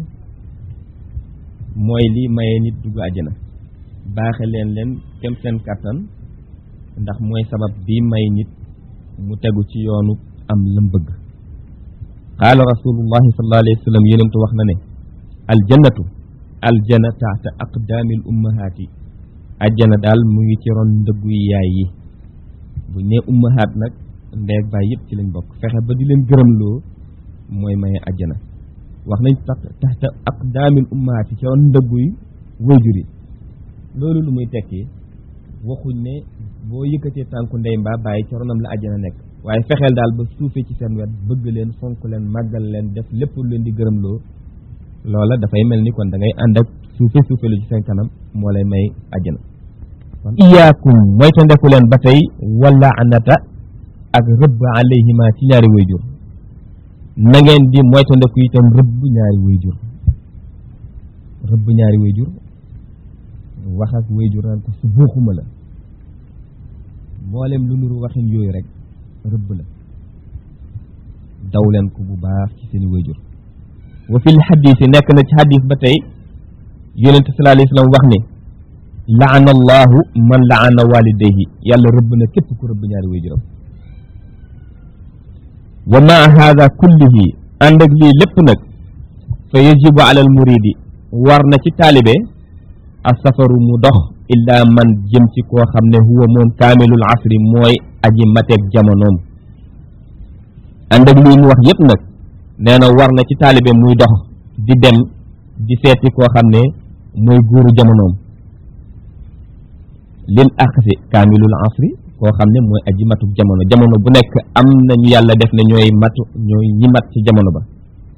mooy li maye nit dugg àjjana baaxe leen leen kem seen kàttan ndax mooy sabab bi may nit mu tegu ci yoonu am lam bëgg qaala rasulullahi sallallahu alayhi wa sallam yonentu wax na ne aljannatu aljana taxta aqdaamil ummahaati ajjana daal mu ngi ci ron ndëggu yaay yi bu ne ummahaat nag ndeeg baay yëpp ci lañ bokk fexe ba di leen gërëmloo mooy maye ajjana wax nañ tax taxta aqdaamil ummahaati ci ron ndëgguy wayjur yi loolu lu muy tekki waxuñ ne boo yëkkatee tànku ndey mbaa bàyyi ci ronam la ajjana nekk waaye fexeel daal ba suufee ci seen wet bëgg leen fonk leen màggal leen def lépp lu leen di gërëmloo loola dafay mel ni kon da ngay ànd ak suufe suufe lu ci seen kanam moo lay may ajjana kon iyaakum moyta ndeku leen ba tey wala anata ak rëbb alayhima ci ñaari wayjur na ngeen di moyta ndeku itam rëbb ñaari wayjur rëbb ñaari wayjur wax ak wayjur naan ko su buuxuma la mboolem lu nuru waxin yooyu rek rëbb la daw leen ko bu baax ci seeni wayjur wa fi lxadisi nekk na ci xadis ba tey yonente sallallahu alayhi wa sallam wax ne laana allahu man laana walidayhi yàlla rëbb na képp ku rëbb ñaari wayjuram wa maa haada kullihi ànd ak lii lépp nag fa yajibu ala al muridi war na ci taalibe a safaru mu dox illaa man jëm ci koo xam ne huwa moom kaamilul asri mooy aji mateeg jamonoom ànd ak lii mu wax yépp nag nee na war na ci taalibe muy dox di dem di seeti koo xam ne mooy guuru jamonoom lil aqsi kaamilul asri koo xam ne mooy aji matuk jamono jamono bu nekk am nañu yàlla def ne ñooy matu ñooy ñi mat ci jamono ba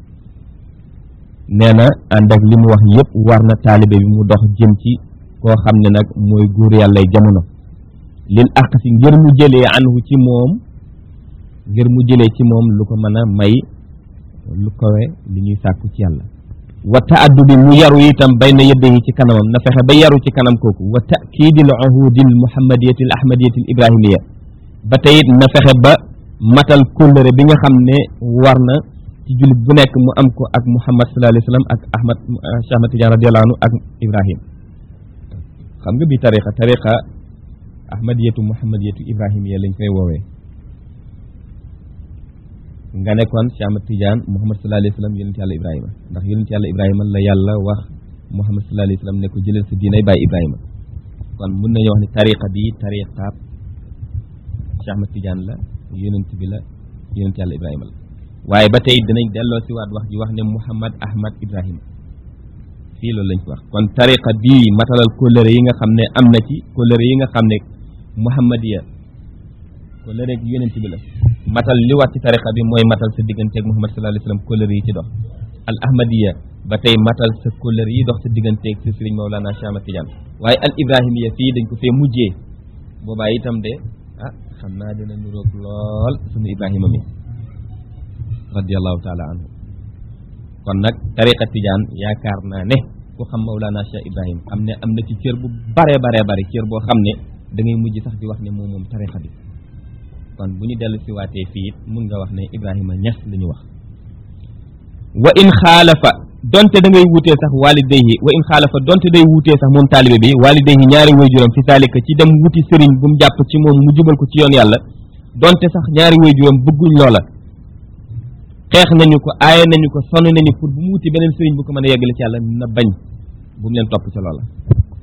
nee na ànd ak li mu wax yépp war na taalibe bi mu dox jëm ci koo xam ne nag mooy guur yàllay jamono lil aqsi ngir mu jëlee anhu ci moom ngir mu jëlee ci moom lu ko mën a may lu kowe li ñuy sàkku ci yàlla wa taaddu bi mu yaru itam bayna yëddayi ci kanamam na fexe ba yaru ci kanam kooku wa takiidil uhudil muhammadiyati al ahmadiyati al ibrahimiya ba teyit na fexe ba matal kóllëre bi nga xam ne war na ci jullit bu nekk mu am ko ak muhammad sallallahu alayhi wa sallam ak ahmad cheikh ahmad tidiane radiallahu anhu ak ibrahim xam nga bi tariqa tariqa ahmadiyatu muhammadiyatu ibrahimiya lañ koy woowee nga nekkoon Cheikh Ahmad Tidiane Muhammad sallallahu alayhi wa sallam yonent yàlla Ibrahima ndax yonent yàlla Ibrahima la yàlla wax Muhammad sallallahu alayhi wa sallam ne ko jëlal sa diinay bàyyi Ibrahima kon mun nañu wax ne tariqa bi tariqaab Cheikh Ahmad Tidiane la yonent bi la yonent yàlla Ibrahima la waaye ba tey dinañ delloo si waat wax ji wax ne Muhammad Ahmad Ibrahima fii loolu lañ ko wax kon tariqa bii matalal kóllëre yi nga xam ne am na ci kóllëre yi nga xam ne Muhammadiya kóllëre gi yonent bi la matal li war ci tariqa bi mooy matal sa digganteeg Muhammad sallallahu alayhi wa sallam kóllëre yi ci dox al ahmadiya ba tey matal sa kóllëre yi dox sa digganteeg sa sëriñ Mawlana Cheikh Ahmad Tidiane waaye al ibrahimiya fii dañ ko fee mujjee boobaa itam de ah xam naa dina nuroog lool sunu ibrahima mi radiallahu taala anhu kon nag tariqa Tidiane yaakaar naa ne ku xam Mawlana Cheikh Ibrahim am ne am na ci cër bu bare bare bare cër boo xam ne da ngay mujj sax di wax ne moom moom tariqa bi kon bu ñu dellu si waatee fii it mun nga wax ne Ibrahima Ñas la ñu wax wa in xaalafa donte da ngay wutee sax walidayhi wa in xaalafa donte day wutee sax moom taalibe bi walidayhi ñaari waajuram fi taalika ci dem wuti sëriñ bu mu jàpp ci moom mu jubal ko ci yoon yàlla donte sax ñaari waajuram bëgguñ loola xeex nañu ko aaye nañu ko sonn nañu pour bu mu wuti beneen sëriñ bu ko mën a yeggale ci yàlla na bañ bu mu leen topp ca loola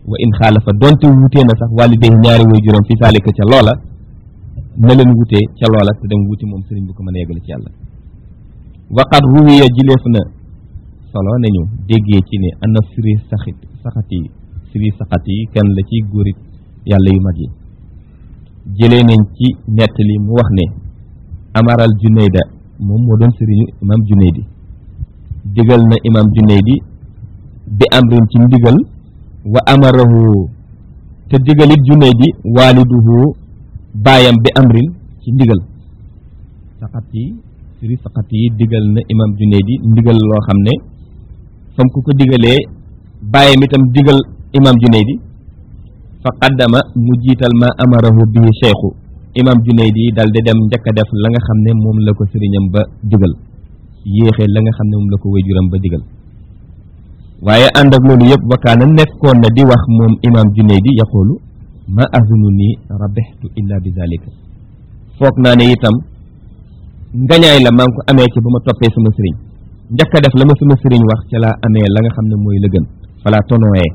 wa in xaalafa donte wutee na sax waalidayhi ñaari way juróom fi saalika ca loola na leen wutee ca loola te dem wuti moom sëriñ bu ko mën a yeggale ci yàlla waqad ruwiya jileef na solo nañu déggee ci ne ana siri saxit saxat yi siri saxat yi kenn la ci góorit yàlla yu mag yi jëlee nañ ci nettali mu wax ne amaral junayda moom moo doon sëriñu imam junaydi digal na imam junaydi bi amrin ci ndigal wa amarahu te digalit junaydi waaliduhu baayam bi amrin ci ndigal saxat yi siri saxat yi digal na imam junaydi ndigal loo xam ne fam ku ko digalee baayam itam digal imam junaydi fa qaddama mu jiital ma amarahu bii cheikhu imam junaydi dal di dem njëkk a def la nga xam ne moom la ko sëriñam ba digal yéexee la nga xam ne moom la ko wayjuram ba digal waaye ànd ak loolu yëpp wakaana nekkoon na di wax moom imam junaydi yaqulu ma azunu nii rabextu illa bi zalika foog naa ne itam ngañaay la maa ngi ko amee ci ba ma toppee sama sëriñ njëkk a def la ma sama sëriñ wax ca laa amee la nga xam ne mooy la gën fala tonooyee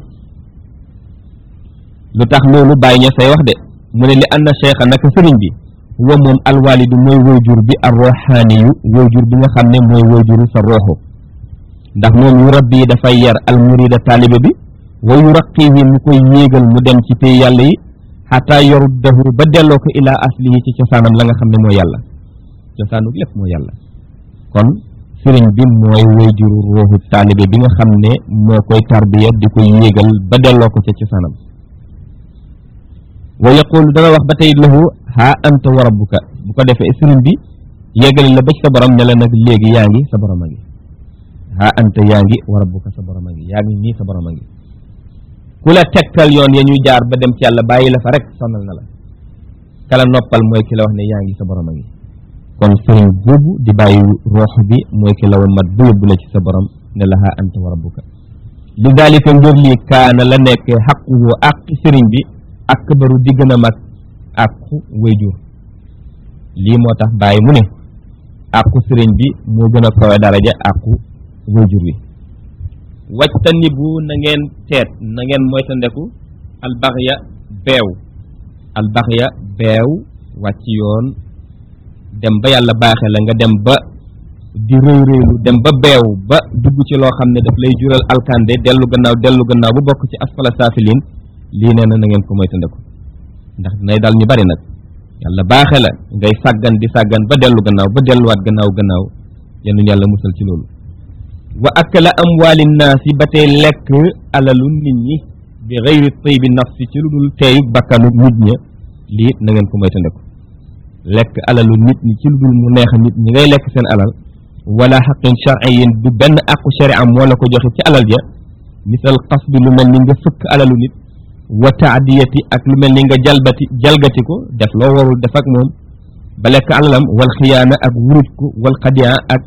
lu tax loolu bàyyi ña say wax de mu ne li anna cheikha naka sëriñ bi wa moom alwalidu mooy woyjur bi ar roxaaniyu woyjur bi nga xam ne mooy woyjuru sa rooxu ndax moom yu rabbi dafay yar almurida taalibe bi wa yu raqihi mu koy yéegal mu dem ci pay yàlla yi xataa yoruddahu ba delloo ko ilaa aslihi ci cosaanam la nga xam ne mooy yàlla cosaanu lépp mooy yàlla kon sëriñ bi mooy woyjuru rooxu taalibe bi nga xam ne moo koy tarbiya di koy yéegal ba delloo ko ca cosaanam wa yaqulu dana wax ba tey lahu haa anta wa rabbuka bu ko defee sëriñ bi yeggali la ba ci sa borom ne la nag léegi yaa ngi sa borom a ngi haa anta yaa ngi wa rabbuka sa borom a ngi yaa ngi nii sa borom a ngi ku la tegtal yoon ya ñuy jaar ba dem ci yàlla bàyyi la fa rek sonal na la kala noppal mooy ki la wax ne yaa ngi sa borom a ngi kon sëriñ boobu di bàyyi roox bi mooy ki la wa mat ba yóbbu la ci sa borom ne la haa anta wa rabbuka li daalika ngir lii kaana la nekk xaquhu ak sëriñ bi akbaru di gën a mag àqu wayjur lii moo tax bàyyi mu ne àqu sëriñ bi moo gën a kawe daraja àqu wayjur wi wajtani bu na ngeen teet na ngeen moytandeku albaxya beew albaxya beew wàcc yoon dem ba yàlla baaxe la nga dem ba di rëy rëylu dem ba beew ba dugg ci loo xam ne daf lay jural alkande dellu gannaaw dellu gannaaw bu bokk ci asfala saafiliin lii nee na na ngeen ko moytandiku ndax dinay dal ñu bari nag yàlla baaxe la ngay sàggan di sàggan ba dellu gannaaw ba delluwaat gannaaw gannaaw yenn yàlla musal ci loolu wa akala amwaali naasi ba tey lekk alalu nit ñi bi xëyri taybi nafsi ci lu dul teeyu bakkanu nit ña lii it na ngeen ko moytandiku lekk alalu nit ñi ci lu dul mu neex nit ñi ngay lekk seen alal wala xaqin shar'iyin du benn aqu sharia moo la ko joxe ci alal ja misal qasdi lu mel ni nga fëkk alalu nit wa taadiyati ak lu mel ni nga jalbati jalgati ko def loo warul def ak moom ba lekk alalam wal xiyaana ak wuruj ko wal xadiya ak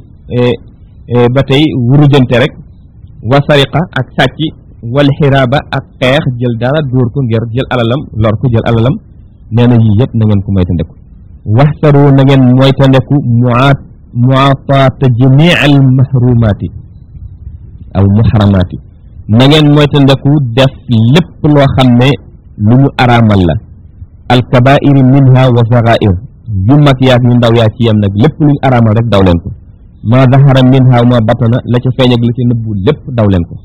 ba tey wurujante rek wa sariqa ak sàcc wal xiraaba ak xeex jël dara dóor ko ngir jël alalam lor ko jël alalam nee na yii yëpp na ngeen ko moytandeku waxsaru na ngeen moytandeku muaat muataata jamii al mahrumaati aw muharamaati na ngeen moytandeku def lépp loo xam ne lu ñu araamal la alkabairi minha wa sagair yu mag yaag yu ndaw yaa ci yem nag lépp lu ñu araamal rek daw leen ko ma zahara minha wa ma batana la ca feeñ ak la ca nëbbu lépp daw leen ko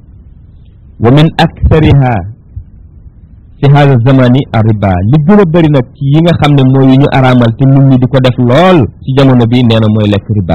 wa min akthariha fi hada zamani a riba li gën a bëri nag ci yi nga xam ne mooy yu ñu araamal te nit ñi di ko def lool ci jamono bi nee na mooy lekk riba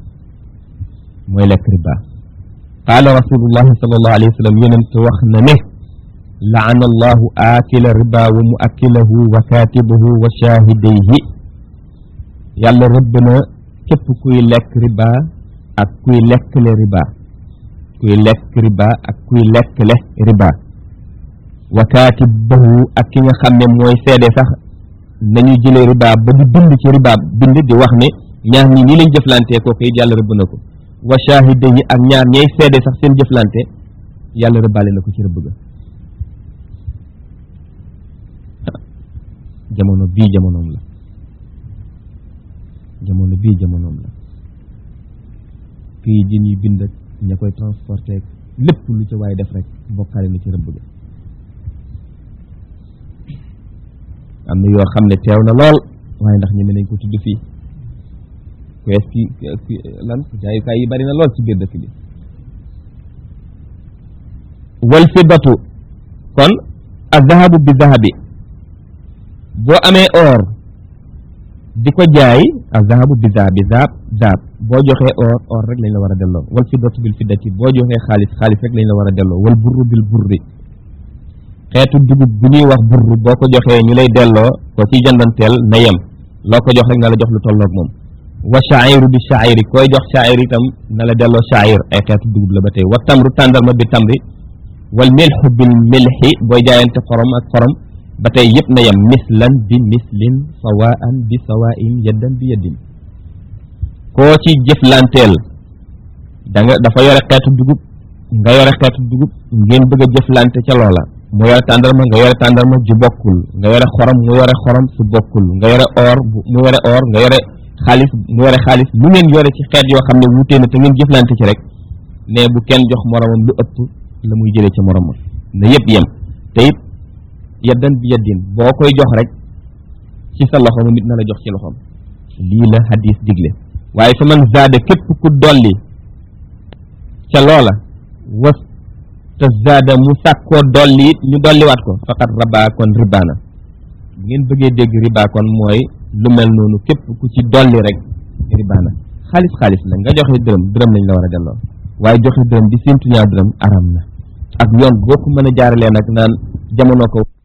mooy lekk riba qaala rasulullahi sallallahu alayhi wa sallam yonent wax na ne laana allahu aakila riba wa muakkilahu wa kaatibahu wa shaahidayhi yàlla rëbb na képp kuy lekk riba ak kuy lekkle riba kuy lekk riba ak kuy lekkle riba wa kaatibahu ak ki nga xam ne mooy seede sax nañu jëlee riba ba di bind ci riba bind di wax ne ñaar ñi nii lañ jëflantee kooku it yàlla rëbb na ko wa shaahidayi ak ñaar ñay seede sax seen jëflante yàlla rëbbaale na ko ci rëbb ga jamono bii jamonoom la jamono bii jamonoom la këyit yi ñuy bind ak ña koy transporté lépp lu ca waaye def rek bokkaale na ci rëbb ga am na yoo xam ne teew na lool waaye ndax ñeme nañ ko tudd fii kees ki lan jaayukaay yi bari na lool ci biir dëkk bi wal fiddatu kon azahabu bi zahabi boo amee or di ko jaay azahabu bi zahabi zahab zahab boo joxee or or rek lañ la war a delloo wal fiddatu bil fiddati boo joxee xaalis xaalis rek lañ la war a delloo wal burru bil burri xeetu dugub bu ñuy wax burru boo ko joxee ñu lay delloo ko ci jëndanteel na yem loo ko jox rek na la jox lu tolloog moom wa shairu bi shairi koy jox shair itam na la delloo shair ay xeetu dugub la ba tey wa tamru tàndarma bi tamri wal milxu bil milxi booy jaayante xorom ak xorom ba tey yëpp na yem mislan bi mislin sawaan bi sawain yaddan bi yaddin koo ci jëflanteel da nga dafa yore xeetu dugub nga yore xeetu dugub ngeen bëgg a jëflante ca loola mu yore tàndarma nga yore tàndarma ju bokkul nga yore xorom mu yore xorom su bokkul nga yore or mu yore or nga yore xaalis mu yore xaalis lu ngeen yore ci xeet yoo xam ne wuutee na te ngeen jëflante ci rek ne bu kenn jox moromam lu ëpp la muy jëlee ci moromam na yëpp yem te it yaddan bi yaddin boo koy jox rek ci sa loxo mu nit na la jox ci loxoom lii la hadis digle waaye fa man zaada képp ku dolli ca loola was te zaada mu sàkkoo dolli it ñu dolliwaat ko faqat rabaa kon ribaana bu ngeen bëggee dégg riba kon mooy lu mel noonu képp ku ci dolli rek ribaana xaalis xaalis la nga joxe dërëm dërëm lañ la war a delloo waaye joxe dërëm di séntu ñaar dërëm aram na ak yoon boo ko mën a jaaralee nag naan jamono ko